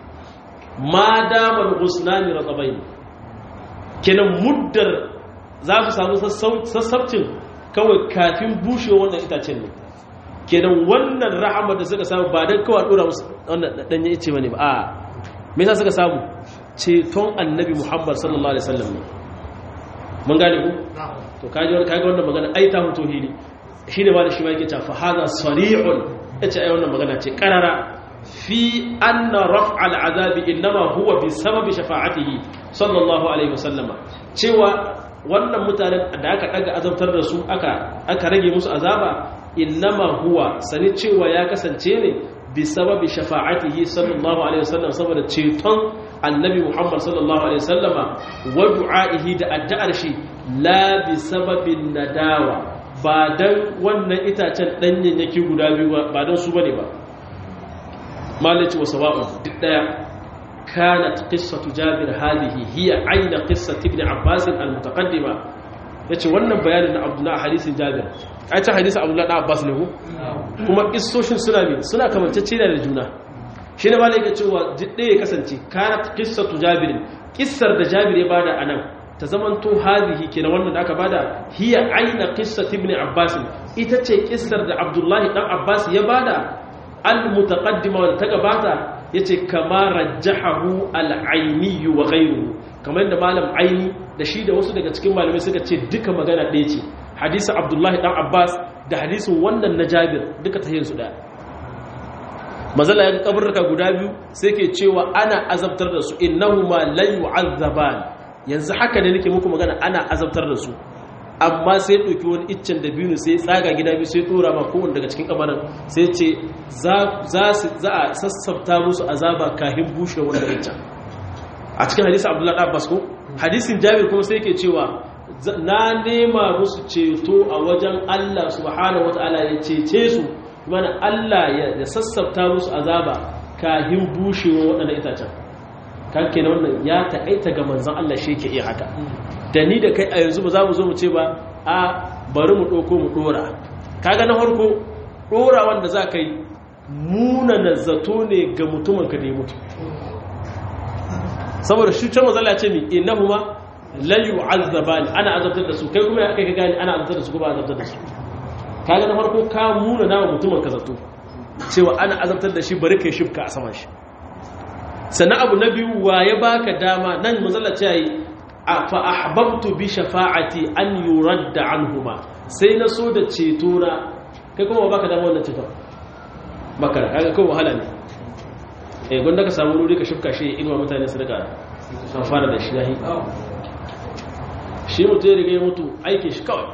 ma damar gusnani ratabai kenan muddar za su samu sassabcin kawai kafin bushe wannan itacen ne kenan wannan rahama da suka samu ba don kawai dora musu wannan danye ice bane ba a me yasa suka samu ceton annabi muhammad sallallahu alaihi wasallam ne mun gane ku to kaji kaji wannan magana ai ta mutu hili shine ba da shi ma yake cewa fa hada sari'un yace ai wannan magana ce karara في أن رفع العذاب إنما هو بسبب شفاعته صلى الله عليه وسلم cewa wannan mutanen da aka daga azabtar da su aka aka rage musu azaba innama huwa sani cewa ya kasance ne bi sababi shafa'atihi sallallahu alaihi wasallam saboda ceton annabi Muhammad sallallahu alaihi wasallama wa du'aihi da addu'ar shi la bi sababin nadawa ba dan wannan itacen danyen yake guda biyu ba dan su bane ba malaci wa sawa'un duk daya kanat qissatu jabir hadhihi hiya ayna qissati ibn abbas al-mutaqaddima yace wannan bayanin na abdullah hadisin jabir ai ta hadisin abdullah da abbas ne ko kuma kissoshin suna ne suna kamantacce da juna shine malai yake cewa duk daya kasance kanat qissatu jabir kissar da jabir ya bada anan ta zamanto hadhihi kenan wannan da aka bada hiya ayna qissati ibn abbas ita ce kissar da abdullahi dan abbas ya bada al-mutaqaddima wanda ta gabata yace kama rajjahahu al-aini wa ghayruhu kamar da malam aini da shi da wasu daga cikin malamai suka ce duka magana ɗaya ce hadisin abdullahi dan abbas da hadisin wannan na jabir duka tahiyin su daya mazala ya kaburruka guda biyu sai ke cewa ana azabtar da su innahuma la yu'azzaban yanzu haka ne nake muku magana ana azabtar da su amma sai ɗauki wani iccen da biyu sai tsaga gida biyu sai tura ma kowane daga cikin kamarin sai ce za a sassafta musu azaba kahin bushe wanda iccen a cikin hadisi abdullahi abbas ko hadisin jabir kuma sai ke cewa na nema musu ceto a wajen Allah subhanahu wata'ala ya cece su mana Allah ya sassafta musu azaba kahin bushewa waɗannan itacen kan kenan wannan ya taƙaita ga manzon Allah shi ke iya haka da ni da kai a yanzu ba za mu zo mu ce ba a bari mu ɗauko mu ɗora kaga na farko ɗora wanda za ka yi munana zato ne ga mutumin ka da ya mutu saboda shi ce mazala ce mi innahuma la yu'azzabani ana azabtar da su kai kuma kai ka gani ana azabtar da su kuma azabtar da su kaga na farko ka muna nawa mutumin ka zato cewa ana azabtar da shi bari kai shifka a saman shi sannan abu na biyu wa ya baka dama nan mazala ce yi fa ahbabtu bi shafa'ati an yuradda anhuma sai na so da ceto na kai kuma baka dama wannan ceton makara kaga kai wahala ne eh gwanda ka samu ruri ka shifka shi inuwa mutane su daga amfana da shi yahi shi mutu ya riga ya mutu aikin shi kawai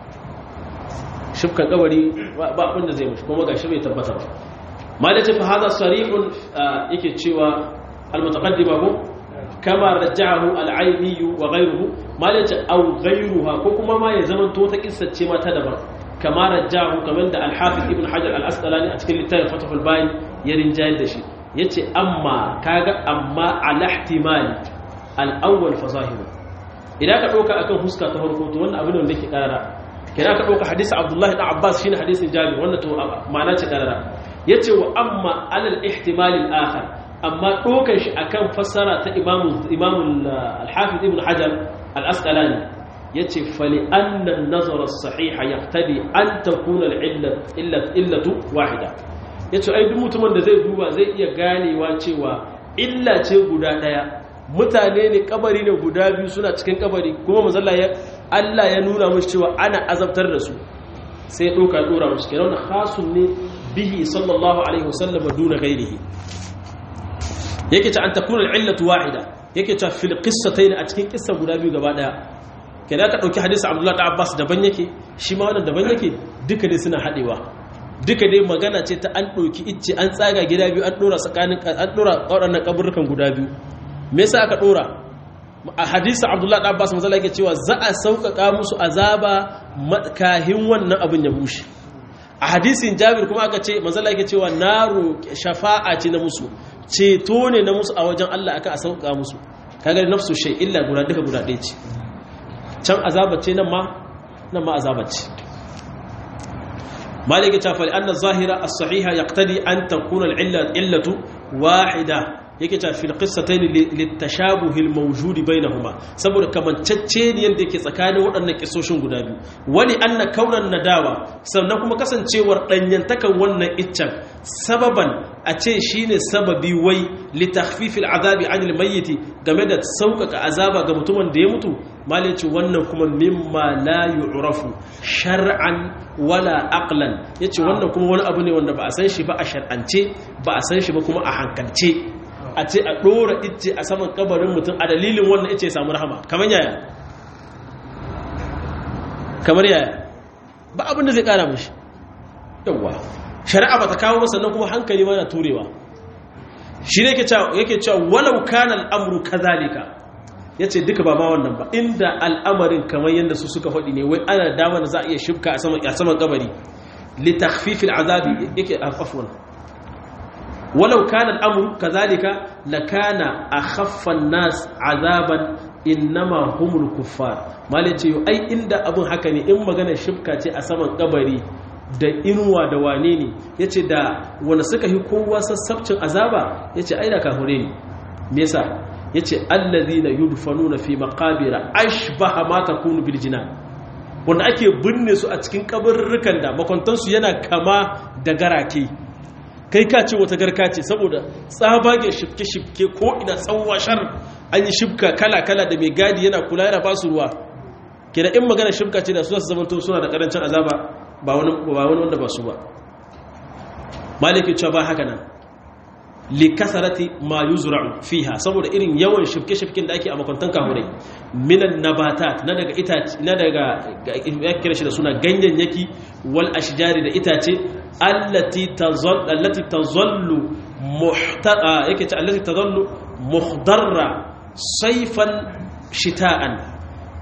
shifkan kabari ba abin da zai mushi kuma ga shi bai tabbata ba ma da tafi hada sarihun yake cewa almutaqaddima ko kama raja'ahu al-ayni wa ghayruhu ma da aw ghayruha ko kuma ma ya zama to ta kissace ma ta daban kama raja'ahu kamar da al-hafiz ibn hajar al-asqalani a cikin littafin fathul bayin ya rinjayar da shi ya ce amma kaga amma alahtimali al'awwal fasahimu idan ka ɗauka akan huska ta farko to wannan abin wanda ke ƙarara kira ka ɗauka hadisi abdullahi ɗan abbas shine hadisin jami wannan to ma'ana ce ƙarara ya ce wa amma alal ihtimalin akhar amma ɗaukar shi akan fassara ta imamun alhafiz ibn hajar al-asqalani ya ce fali annan nazarar sahiha ya an takuna illatu wahida ya ce duk mutumin da zai duba zai iya ganewa cewa illa ce guda ɗaya mutane ne kabari ne guda biyu suna cikin kabari kuma mazalla ya Allah ya nuna musu cewa ana azabtar da su sai ɗauka ɗora musu kenan na khasun ne bihi sallallahu alaihi wasallam duna ghairihi yake ce an takuna illatu wahida yake ce fil qissatayn a cikin kissa guda biyu gaba daya kenan ka dauki hadisi Abdullah da Abbas daban yake shi ma wannan daban yake duka ne suna hadewa duka dai magana ce ta an ɗauki icce an tsaga gida biyu an ɗora tsakanin an ɗora waɗannan kaburrukan guda biyu me yasa aka ɗora a hadisi abdullahi ɗan abbas mazala yake cewa za a sauƙaƙa musu azaba kahin wannan abin ya bushe a hadisin jabir kuma aka ce mazala yake cewa na roƙe shafa'a ce na musu ceto ne na musu a wajen allah aka a sauƙaƙa musu kaga nafsu shay illa guda duka guda ɗaya ce can azaba ce nan ma nan ma azaba ce مالك تفعل أن الظاهرة الصحيحة يقتضي أن تكون العلة علة واحدة yake ta fil qissatayn litashabuh al mawjud bainahuma saboda kamantacceniyan da yake tsakanin waɗannan kissoshin guda biyu wani anna kaunan nadawa sannan kuma kasancewar danyantakan wannan iccen sababan a ce shine sababi wai li takhfif al azabi an al mayyit game da sauƙaƙa azaba ga mutumin da ya mutu malai ce wannan kuma mimma la yu'rafu shar'an wala aqlan yace wannan kuma wani abu ne wanda ba a san shi ba a shar'ance ba a san shi ba kuma a hankalce a ce a ɗora ice a saman kabarin mutum a dalilin wannan ice samu rahama kamar yaya kamar yaya ba abin da zai ƙara mashi yawwa shari'a ba ta kawo masa nan kuma hankali ma na turewa shi ne yake cewa walau kana al'amuru kazalika ya ce duka ba ma wannan ba inda al'amarin kamar yadda su suka faɗi ne wai ana dama da za a iya shifka a saman kabari litakfifil azabi yake afwan ولو كان الأمر كذلك لكان أخف الناس عذابا إنما هم الكفار ما لتي أي إند أبن حكني إما غنى شبكة أسمان قبري da inuwa da wane ne ya ce da wanda suka yi kowa sassabcin azaba ya ce ai da kahure ne nesa ya ce allazi na yudfanu na fi makabira ashbaha ma takunu bil jinan wanda ake binne su a cikin kabarurrukan da makwantansu yana kama da garake kai ka ce wata garka ce saboda tsabagen shifke-shifke ko ina tsawon shar an yi shifka kala-kala da mai gadi yana kula yana ba su ruwa ke da in magana shifka ce da su zasu zamanto suna da karancin azaba ba wani wanda ba su ba maliki cewa ba haka nan likasarati ma yuzra'u fiha saboda irin yawan shifke-shifken da ake a makwantan kahurai minan nabatat na daga itace na daga ya kira shi da suna ganyayyaki wal ashjari da itace allati tazall allati tazallu muhtada yake ta allati tazallu muhdarra sayfan shita'an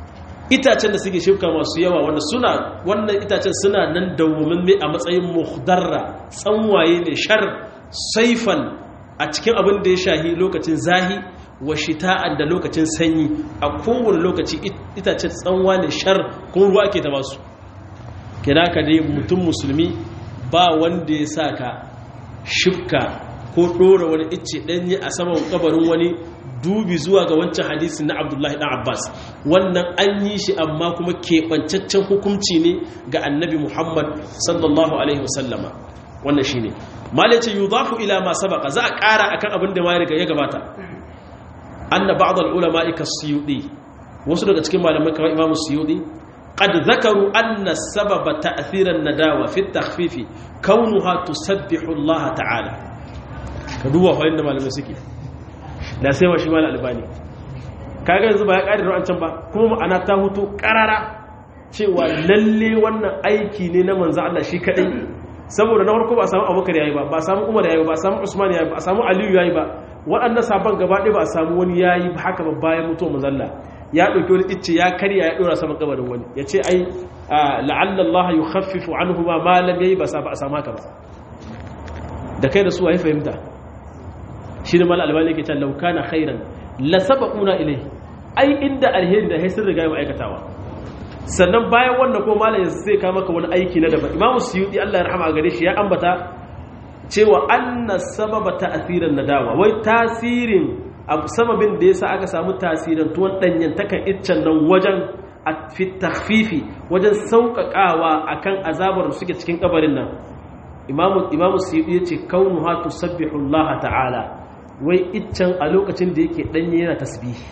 itacen da suke shifka masu yawa wanda suna wannan itacen suna nan dawwamin ne a matsayin muhdarra tsanwaye ne shar saifan a cikin abin da ya shahi lokacin zahi wa shita'an da lokacin sanyi a kowane lokaci itacen tsanwa ne shar kuma ruwa ake ta basu kira ka dai mutum musulmi ba wanda ya sa ka shifka ko ɗora wani icce ɗanye a saman kabarin wani dubi zuwa ga wancan hadisi na abdullahi ɗan abbas wannan an yi shi amma kuma keɓancaccen hukunci ne ga annabi muhammad sallallahu alaihi wasallama wannan shi ne malai ce yuzafu ila ma sabaka za a ƙara akan abin da ma ya gabata anna ba'd al-ulama suyudi wasu daga cikin malamai kamar imam suyudi qad zakaru anna sababa ta'thir an-nadawa fi at-takhfif kaunuha tusabbihu Allah ta'ala ka duba fa inda malamai suke da sai wa shi mal albani kaga yanzu ba ya ƙari ru'ancan ba kuma ma'ana ta hutu ƙarara cewa lalle wannan aiki ne na manzo Allah shi kadai saboda na farko ba a samu Abubakar yayi ba ba a samu Umar yayi ba ba a samu Usman yayi ba a samu Aliyu yayi ba waɗannan sabon gaba ɗaya ba a samu wani yayi haka ba bayan mutuwar manzo Allah ya ɗauki wani icce ya karya ya ɗora saman kabarin wani ya ce ai la'alla Allah yukhaffifu anhu ma ma lam yayi ba a samu haka ba da kai da su waye fahimta shi ne mal albani yake cewa law kana khairan la sabaquna ilayhi ai inda alheri da sun riga mu aikatawa sannan bayan wannan ko malam yanzu zai kawo maka wani aiki na daban imamu suyudi Allah ya rahama gare shi ya ambata cewa anna sababa ta'thiran nadawa wai tasirin sababin da yasa aka samu tasirin tuwon danyen takan iccen nan wajen fi takhfifi wajen sauƙaƙawa akan azabar suke cikin kabarin nan imamu imamu suyudi yace kaunuha tusabbihu Allah ta'ala wai iccen a lokacin da yake danye yana tasbihi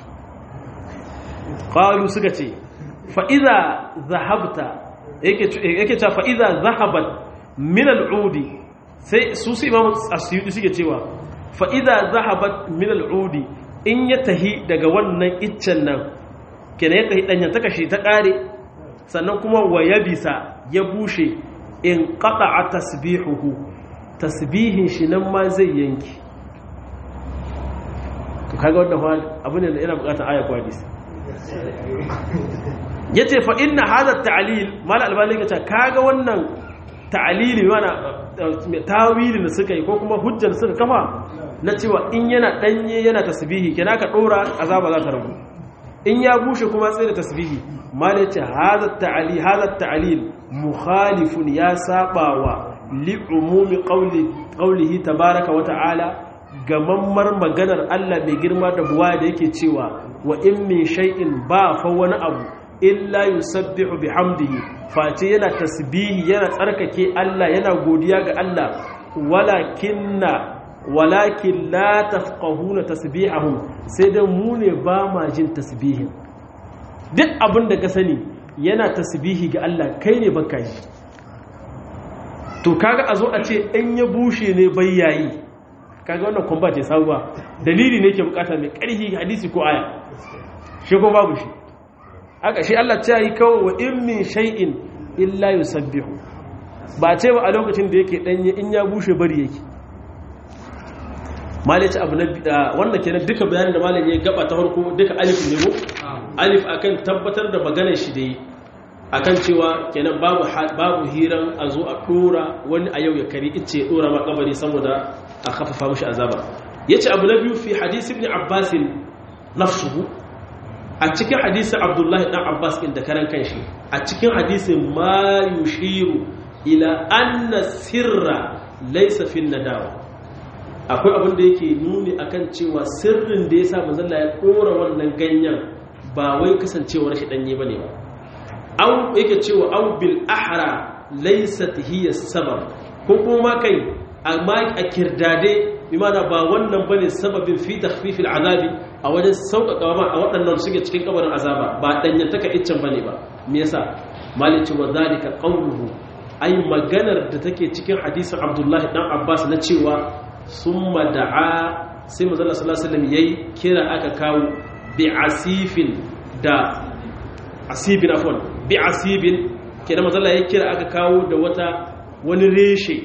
qalu suka ce fa idza zahabta yake yake cewa fa idza zahabat min al'udi sai su su imamu asyudi suke cewa fa idza zahabat min al'udi in ya tahi daga wannan iccen nan kenan ya tahi danyen ta kashi ta kare sannan kuma wa yabisa ya bushe in qata'a tasbihuhu tasbihin shi nan ma zai yanki to kaga wannan abu ne da yana bukatar aya ko hadisi yace fa inna hadha ta'lil mal albani kace kaga wannan ta'lili mana tawili da suka yi ko kuma hujjar suka kafa na cewa in yana danye yana tasbihi kina ka dora azaba za ta rabu in ya bushe kuma sai da tasbihi mal yace hadha ta'lil hadha ta'lil mukhalifun ya sabawa li umumi qawli qawlihi tabaaraka wa ta'ala gamammar maganar Allah mai girma da buwa da yake cewa wa in min shay'in ba fa wani abu illa yusabbihu bihamdihi face yana tasbihi yana tsarkake Allah yana godiya ga Allah walakinna walakin la tafqahuna tasbihahum sai da mu ne ba ma jin tasbihin duk abin da ka sani yana tasbihi ga Allah kai ne baka yi to kaga a zo a ce in ya bushe ne bayyayi kaga wannan kuma ce sabuwa dalili ne ke bukata mai karfi hadisi ko aya shi ko babu shi haka shi Allah ta yi kawo wa in min shay'in illa yusabbihu ba ce ba a lokacin da yake danye in ya bushe bari yake malaci abu na wannan kenan duka bayanin da malam ya gaba ta farko duka alif ne ko alif akan tabbatar da maganar shi da yi akan cewa kenan babu babu hiran a zo a dora wani a yau ya kari ice ya dora ma kabari saboda a kafafa mashi azaba yace abu na biyu fi hadisi ibn abbas nafsuhu a cikin hadisin abdullahi dan abbas din da karan kanshi a cikin hadisin ma yushiru ila anna sirra laysa fi nadawa akwai abin da yake nuni akan cewa sirrin da yasa manzon ya dora wannan ganyen ba wai kasancewar shi danye bane ba aw yake cewa aw bil ahra laysat hiya sabab ko kuma kai amma a kirdade imana ba wannan bane sababin fi takhfifil azabi a wajen sauƙaƙa ma a waɗannan suke cikin kabarin azaba ba danyen taka iccen bane ba me yasa malici wa zalika qawluhu ai maganar da take cikin hadisin Abdullahi dan Abbas na cewa summa da'a sai manzo Allah sallallahu alaihi wasallam yayi kira aka kawo bi asifin da asibin afwan bi asibin kenan manzo Allah ya kira aka kawo da wata wani reshe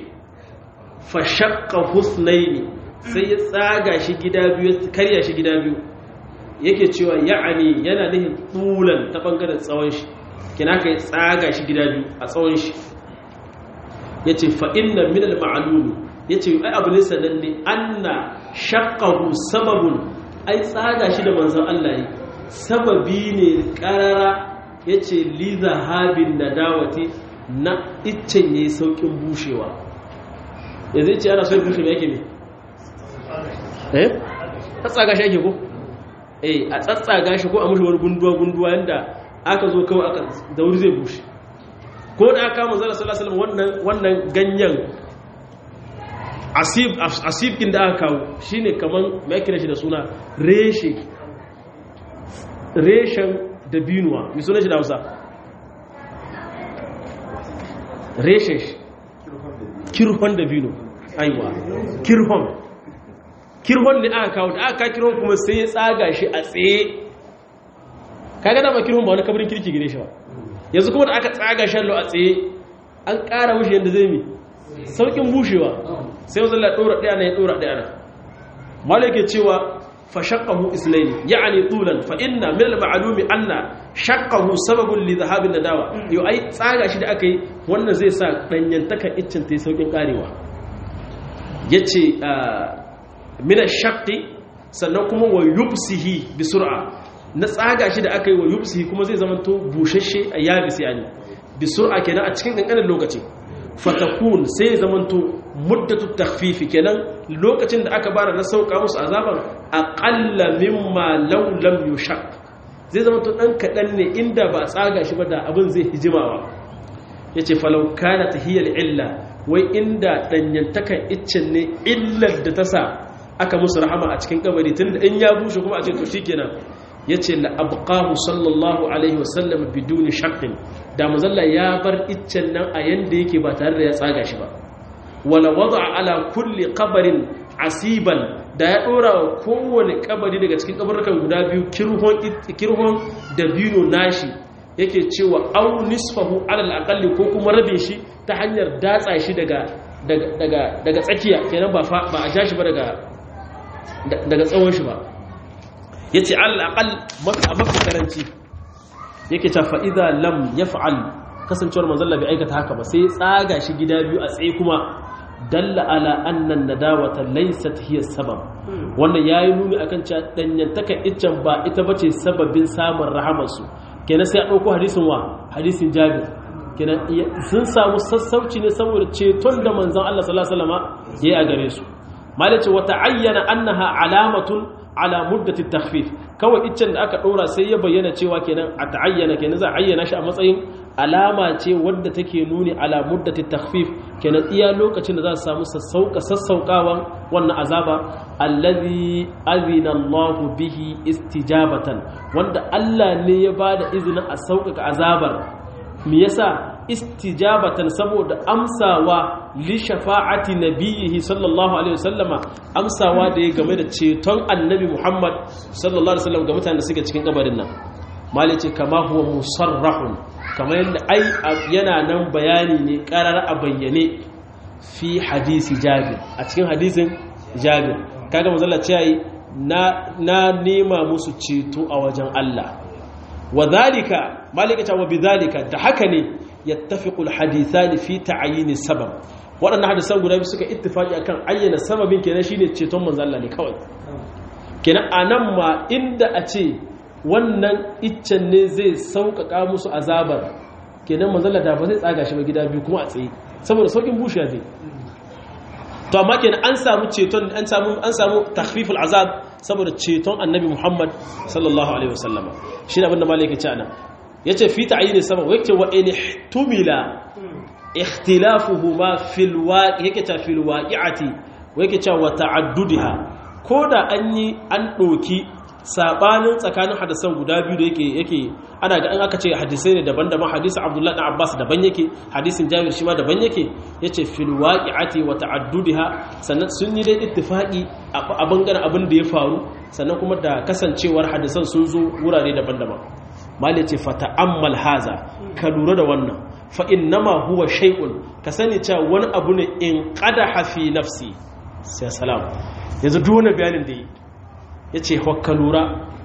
fashakka husnaini sai ya tsaga shi gida biyu karya shi gida biyu yake cewa ya'ani yana nihin tulan ta bangaren tsawon shi kina kai tsaga shi gida biyu a tsawon shi yace fa inna min al ma'lum yace ai abu ne sananne anna shaqqahu sababun ai tsaga shi da manzon Allah yi sababi ne karara yace li zahabin nadawati na iccen yayi saukin bushewa yanzu ce ana so ya bushe me yake ne eh tsatsaga shi ake ko eh a tsatsaga shi ko a mushi wani gunduwa gunduwa yanda aka zo kawai aka da wuri zai bushe ko da aka kama zara sallallahu alaihi wannan wannan ganyen asib asib din da aka kawo shine kaman me yake shi da suna reshe reshen dabinuwa mi sunan shi da Hausa reshe kirhon dabino aiwa kirhon kirhon ne aka kawo da aka kirhon kuma sai ya tsaga shi a tsaye kaga da ba kirhon ba wani kabarin kirki gire shi ba yanzu kuma da aka tsaga shi a tsaye an ƙara wuce yadda zai mi saukin bushewa sai wanzan la ɗora ɗaya na ya ɗora ɗaya na malai cewa fa shaqqahu islaini ya'ni tulan fa inna min al-ma'lumi anna shaqqahu sababun li dhahabin nadawa yo ai tsaga shi da aka yi wannan zai sa danyantakan iccin ta yi saukin karewa yace min ash-shaqqi sannan kuma wa yubsihi bi sur'a na tsaga shi da aka yi wa yubsihi kuma zai zama to bushashe a yabisi yani bi sur'a kenan a cikin kankanin lokaci fatakun sai zama to muddatu takhfifi kenan lokacin da aka bara na sauka musu azaban aqalla mimma law lam yushaq zai zama to dan kadan ne inda ba tsaga shi ba da abin zai hijimawa yace falau kana tahiyal illa wai inda danyantakan iccen ne illar da ta sa aka musu rahama a cikin kabari tunda in ya bushe kuma a ce to shikenan yace la abqahu sallallahu alaihi wasallam biduni shaqqin da mazalla ya bar iccen nan a yanda yake ba tare da ya tsaga shi ba wala wada ala kulli qabarin asiban da ya dora wa kowane kabari daga cikin kabarukan guda biyu kirhon kirhon da bino nashi yake cewa au nisfahu ala al ko kuma rabin shi ta hanyar datsa shi daga daga daga tsakiya kenan ba ba a ja shi ba daga daga tsawon shi ba yace al aqal mafi karanci yake ta fa'iza lam ya fa'al kasancewar manzalla bai aikata haka ba sai tsaga shi gida biyu a tsaye kuma dalla ala annan nadawata laysat hiya sabab wannan yayi nuni akan cewa danyantaka iccen ba ita bace sababin samun rahamar su kenan sai a dauko hadisin wa hadisin Jabir kenan sun samu sassauci ne saboda ceton da manzon Allah sallallahu alaihi wasallam yayi a gare su malace wata ayyana annaha alamatun ala muddati takhfif kawai iccen da aka dora sai ya bayyana cewa kenan a ta'ayyana kenan za a ayyana shi a matsayin alama ce wadda take nuni ala muddati takhfif kenan iya lokacin da za su samu sassauka sassaukawan wannan azaba allazi azina Allahu bihi istijabatan wanda Allah ne ya bada izinin a sauƙaƙa azabar me yasa istijabatan saboda amsawa li shafa'ati nabiyhi sallallahu alaihi wasallama amsawa da ya game da ceton annabi Muhammad sallallahu alaihi wasallam ga mutanen da suke cikin kabarin nan malice kama huwa musarrahun kamar yadda ai yana nan bayani ne karar a bayyane fi hadisi Jabir a cikin hadisin Jabir kaga manzo ce yayi na na nema musu ceto a wajen Allah wa dhalika malika ta wa bidhalika da haka ne yattafiqu alhadithani fi ta'yin sabab waɗannan hadisan guda biyu suka ittifaki akan ayyana sababin kenan shine ceton manzo Allah ne kawai kenan anan ma inda a ce wannan iccen ne zai sauƙaƙa musu azabar kenan manzo Allah da ba zai tsaga shi ba gida biyu kuma a tsaye saboda saukin bushiya zai to amma kenan an samu ceton an samu an samu takhfiful azab saboda ceton annabi Muhammad sallallahu alaihi wasallama shi ne abinda malaka ce anan yace fi ta'yin sabab yake wa in ihtumila ikhtilafuhuma fil waqi yake ta fil waqi'ati yake cewa wa ta'addudiha koda an yi an doki sabanin tsakanin hadisan guda biyu da yake yake ana ga an aka ce hadisai ne daban-daban hadisin Abdullah dan Abbas daban yake hadisin Jabir shi ma daban yake yace fil waqi'ati wa ta'addudiha sannan sun yi dai ittifaqi a bangaren abin da ya faru sannan kuma da kasancewar hadisan sun zo wurare daban-daban mali ce fata'ammal haza ka lura da wannan fa innama huwa shay'un ka sani cewa wani abu ne in qadaha fi nafsi sai salam yanzu duk wani bayanin da yi yace ka lura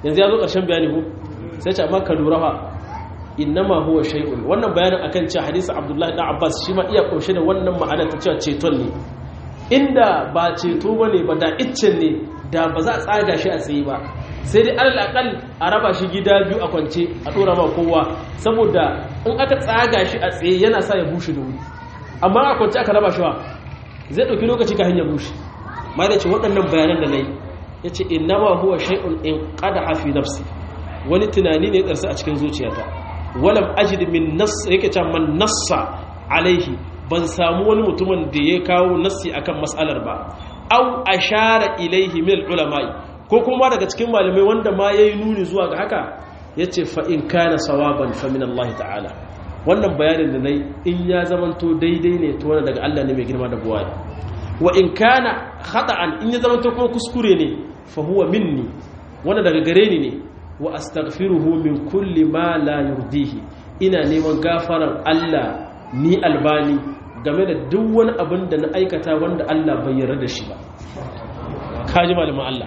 yanzu ya zo ƙarshen bayani ko sai ce amma ka lura fa innama huwa shay'un wannan bayanin akan cewa hadisi Abdullahi dan Abbas shi ma iya kunshe da wannan ma'anar ta cewa ceton ne inda ba ceto bane ba da iccen ne da ba za a tsaga shi a tsaye ba sai dai alal akal a raba shi gida biyu a kwance a dora ma kowa saboda in aka tsaga shi a tsaye yana sa ya bushe da wuri amma a kwance aka raba shi wa zai dauki lokaci ka hanyar bushe ma da ce waɗannan bayanan da nayi yace innama huwa shay'un in qadaha fi nafsi wani tunani ne ya a cikin zuciyata walam ajid min nass yake cewa man nassa alaihi ban samu wani mutumin da ya kawo nassi akan mas'alar ba au ashara ilaihi min ulama'i ko kuma daga cikin malamai wanda ma yayi nuni zuwa ga haka yace fa in kana sawaban fa min Allah ta'ala wannan bayanin da nayi in ya zamanto daidai ne to wannan daga Allah ne mai girma da buwaya wa in kana khata'an in ya zamanto kuma kuskure ne fa huwa minni wannan daga gare ni ne wa astaghfiruhu min kulli ma la yurdihi ina neman gafaran Allah ni albani game da duk wani abin da na aikata wanda Allah bai yarda da shi ba kaji malamin Allah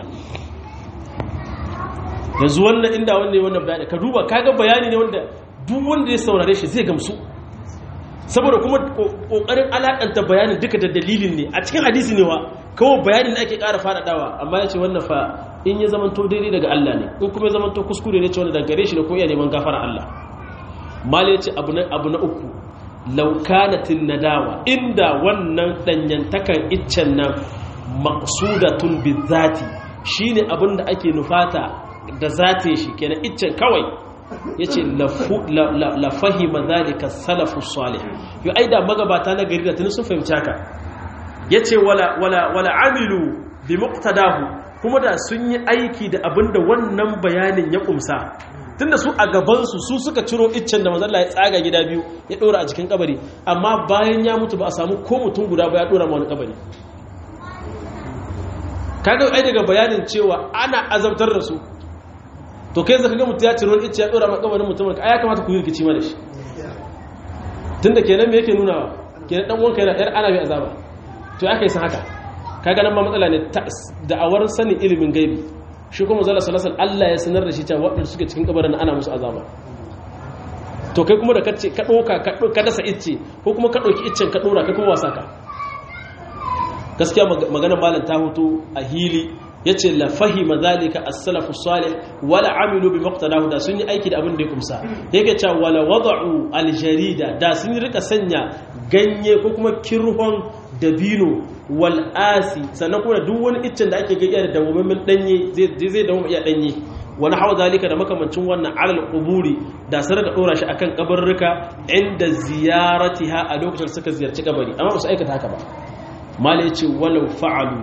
yanzu wannan inda wanda wannan bayani ka duba kaga bayani ne wanda duk wanda ya saurare shi zai gamsu saboda kuma kokarin alakanta bayanin duka da dalilin ne a cikin hadisi ne wa kawai bayanin da ake ƙara faɗaɗawa amma ya ce wannan fa in ya zamanto daidai daga Allah ne in kuma ya zamanto kuskure ne ce wanda daga gare shi da ko iya neman gafara Allah mal ya ce abu na uku laukanatin nadawa inda wannan danyantakan iccen nan maqsudatun bizati shine abin da ake nufata da zate shi kenan iccen kawai yace la fahima zalika salafu salih yo aida magabata na gari da tun sun fahimci haka yace wala wala wala amilu bi muqtadahu kuma da sun yi aiki da abin da wannan bayanin ya kumsa tunda su a gabansu su suka ciro iccen da manzalla ya tsaga gida biyu ya dora a cikin kabari amma bayan ya mutu ba a samu ko mutum guda ba ya dora ma wani kabari kaga ai daga bayanin cewa ana azabtar da su to kai zaka ga mutum ya ciro icce ya dora ma kabarin mutum ka ya kamata ku yi rikici mana shi tunda kenan me yake nuna kenan dan wanka yana yar ana bi azaba to ya kai san haka kaga nan ma matsala ne da'awar sanin ilimin gaibi shi kuma zala salasan Allah ya sanar da shi cewa waɗanda suke cikin kabarin ana musu azaba to kai kuma da kace ka ɗauka ka dasa icce ko kuma ka ɗauki iccen ka ɗora kai kuma wasa ka gaskiya maganar malam ta hoto a hili yace la fahima zalika as-salafu salih wala amilu bi maqtadahu da sun yi aiki da abin da ya kumsa yake cewa wala wada'u al-jarida da sun rika sanya ganye ko kuma kirhon dabino wal asi sannan kuma duk wani iccen da ake gayya da dawwammin danye zai zai dawo iya danye wani hawa zalika da makamancin wannan alal quburi da sai da dora shi akan kabarruka inda ziyaratiha a lokacin suka ziyarci kabari amma ba su aikata haka ba mala yace walau fa'alu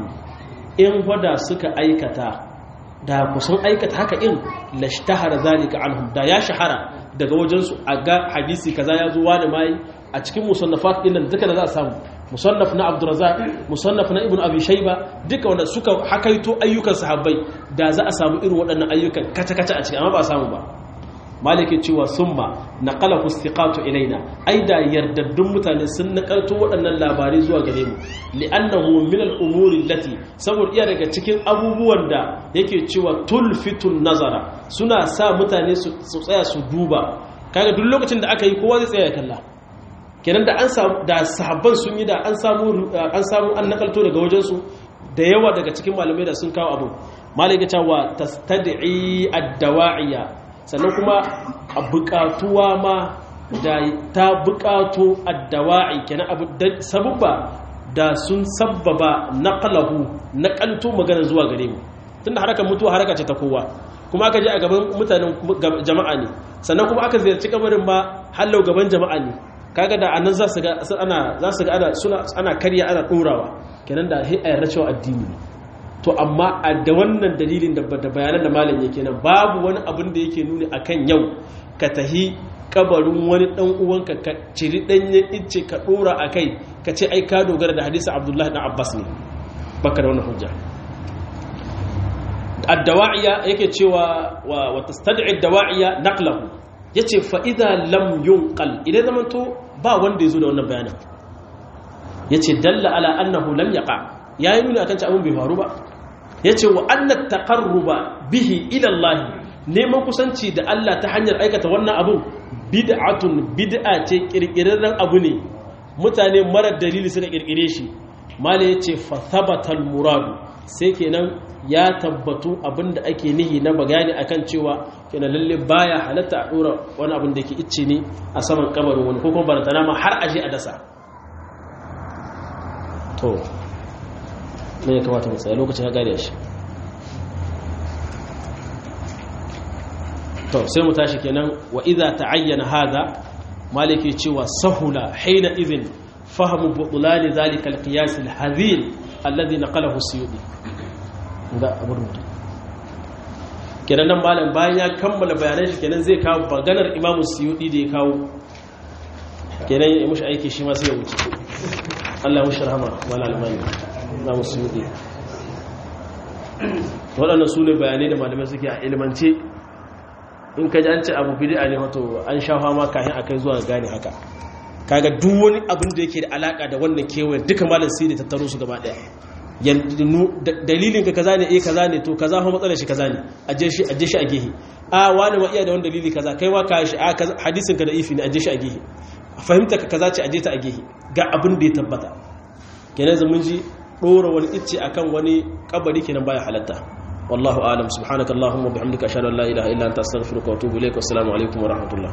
in wada suka aikata da kusan aikata haka in lashtahara zalika anhum da ya shahara daga wajensu a ga hadisi kaza ya zo wani mai a cikin musannafat din nan duka da za a samu musannaf na abdurrazzaq musannaf na ibnu abi shayba duka wanda suka hakaito ayyukan sahabbai da za a samu irin waɗannan ayyukan kaca kaca a cikin amma ba a samu ba malike cewa summa naqalahu istiqatu ilaina ai da yardaddun mutane sun nakalto waɗannan labarai zuwa gare mu li'annahu min al-umuri allati saboda iya daga cikin abubuwan da yake cewa tulfitun nazara suna sa mutane su tsaya su duba kaga duk lokacin da aka yi kowa zai tsaya ya kalla kenan da an samu da sahabban sun yi da an samu an samu an nakalto daga wajen su da yawa daga cikin malamai da sun kawo abu malike cewa tastad'i ad-dawa'iya sannan kuma a buƙatuwa ma da ta buƙato ad-dawa'i kenan abu sabubba da sun sabbaba naqalahu naqalto magana zuwa gare mu tunda harakar mutuwa haraka ce ta kowa kuma aka je a gaban mutanen jama'a ne sannan kuma aka ziyarci kabarin ma hallau gaban jama'a ne kaga da anan za su ga ana za su ga ana suna ana karya ana dorawa kenan da hi ayar cewa addini ne to amma a da wannan dalilin da bayanan da malam yake nan babu wani abin da yake nuni akan yau ka tahi kabarin wani dan uwanka ka ciri danye icce ka dora akai ka ce ai ka dogara da hadisi Abdullah ibn Abbas ne baka da wannan hujja ad-dawa'iya yake cewa wa tastad'i ad-dawa'iya naqlahu yace fa idza lam yunqal idan zaman to ba wanda yazo da wannan bayanin yace dalla ala annahu lam yaqa yayi nuni akan ci abun bai faru ba yace wa anna taqarruba bihi ila Allah neman kusanci da Allah ta hanyar aikata wannan abun bid'atun bid'a ce kirkirarren abu ne mutane marar dalili suka kirkire shi mala yace fa thabatal muradu sai kenan ya tabbatu abinda ake nihi na bagani akan cewa kenan lalle baya halatta a dora wani abin da yake icce ne a saman kabarin wani ko kuma barantana ma har aje a dasa to ne ya kamata mu tsaya lokacin ya gane shi to sai mu tashi kenan wa idza ta'ayyana hadha maliki cewa sahula hina idhin fahmu butlan zalika alqiyas alhadhil alladhi naqalahu suyudi da abu rubutu kenan nan malam bayan ya kammala bayanan shi kenan zai kawo maganar imamu suyudi da ya kawo kenan ya mushi aiki shi ma sai ya wuce Allah mushi rahama wala almani imamu suyudi waɗannan su ne bayanai da malamai suke a ilmance in ka ji an ce abu bid'a ne wato an sha fama kafin akai zuwa gane haka kaga duk wani abin da yake da alaka da wannan kewayen duka malam sai da tattaro su gaba daya dalilin ka kaza ne eh kaza ne to kaza fa matsalar shi kaza ne aje shi aje shi a gehe a wani ma iya da wani dalili kaza kai ma ka shi a hadisin ka da ifi ne aje shi a gehe fahimta ka kaza ce aje ta a gehe ga abin da ya tabbata kenan zaman ji dora wani icce akan wani kabari kenan baya halatta والله أعلم سبحانك اللهم وبحمدك أشهد أن لا إله إلا أنت أستغفرك وأتوب إليك والسلام عليكم ورحمة الله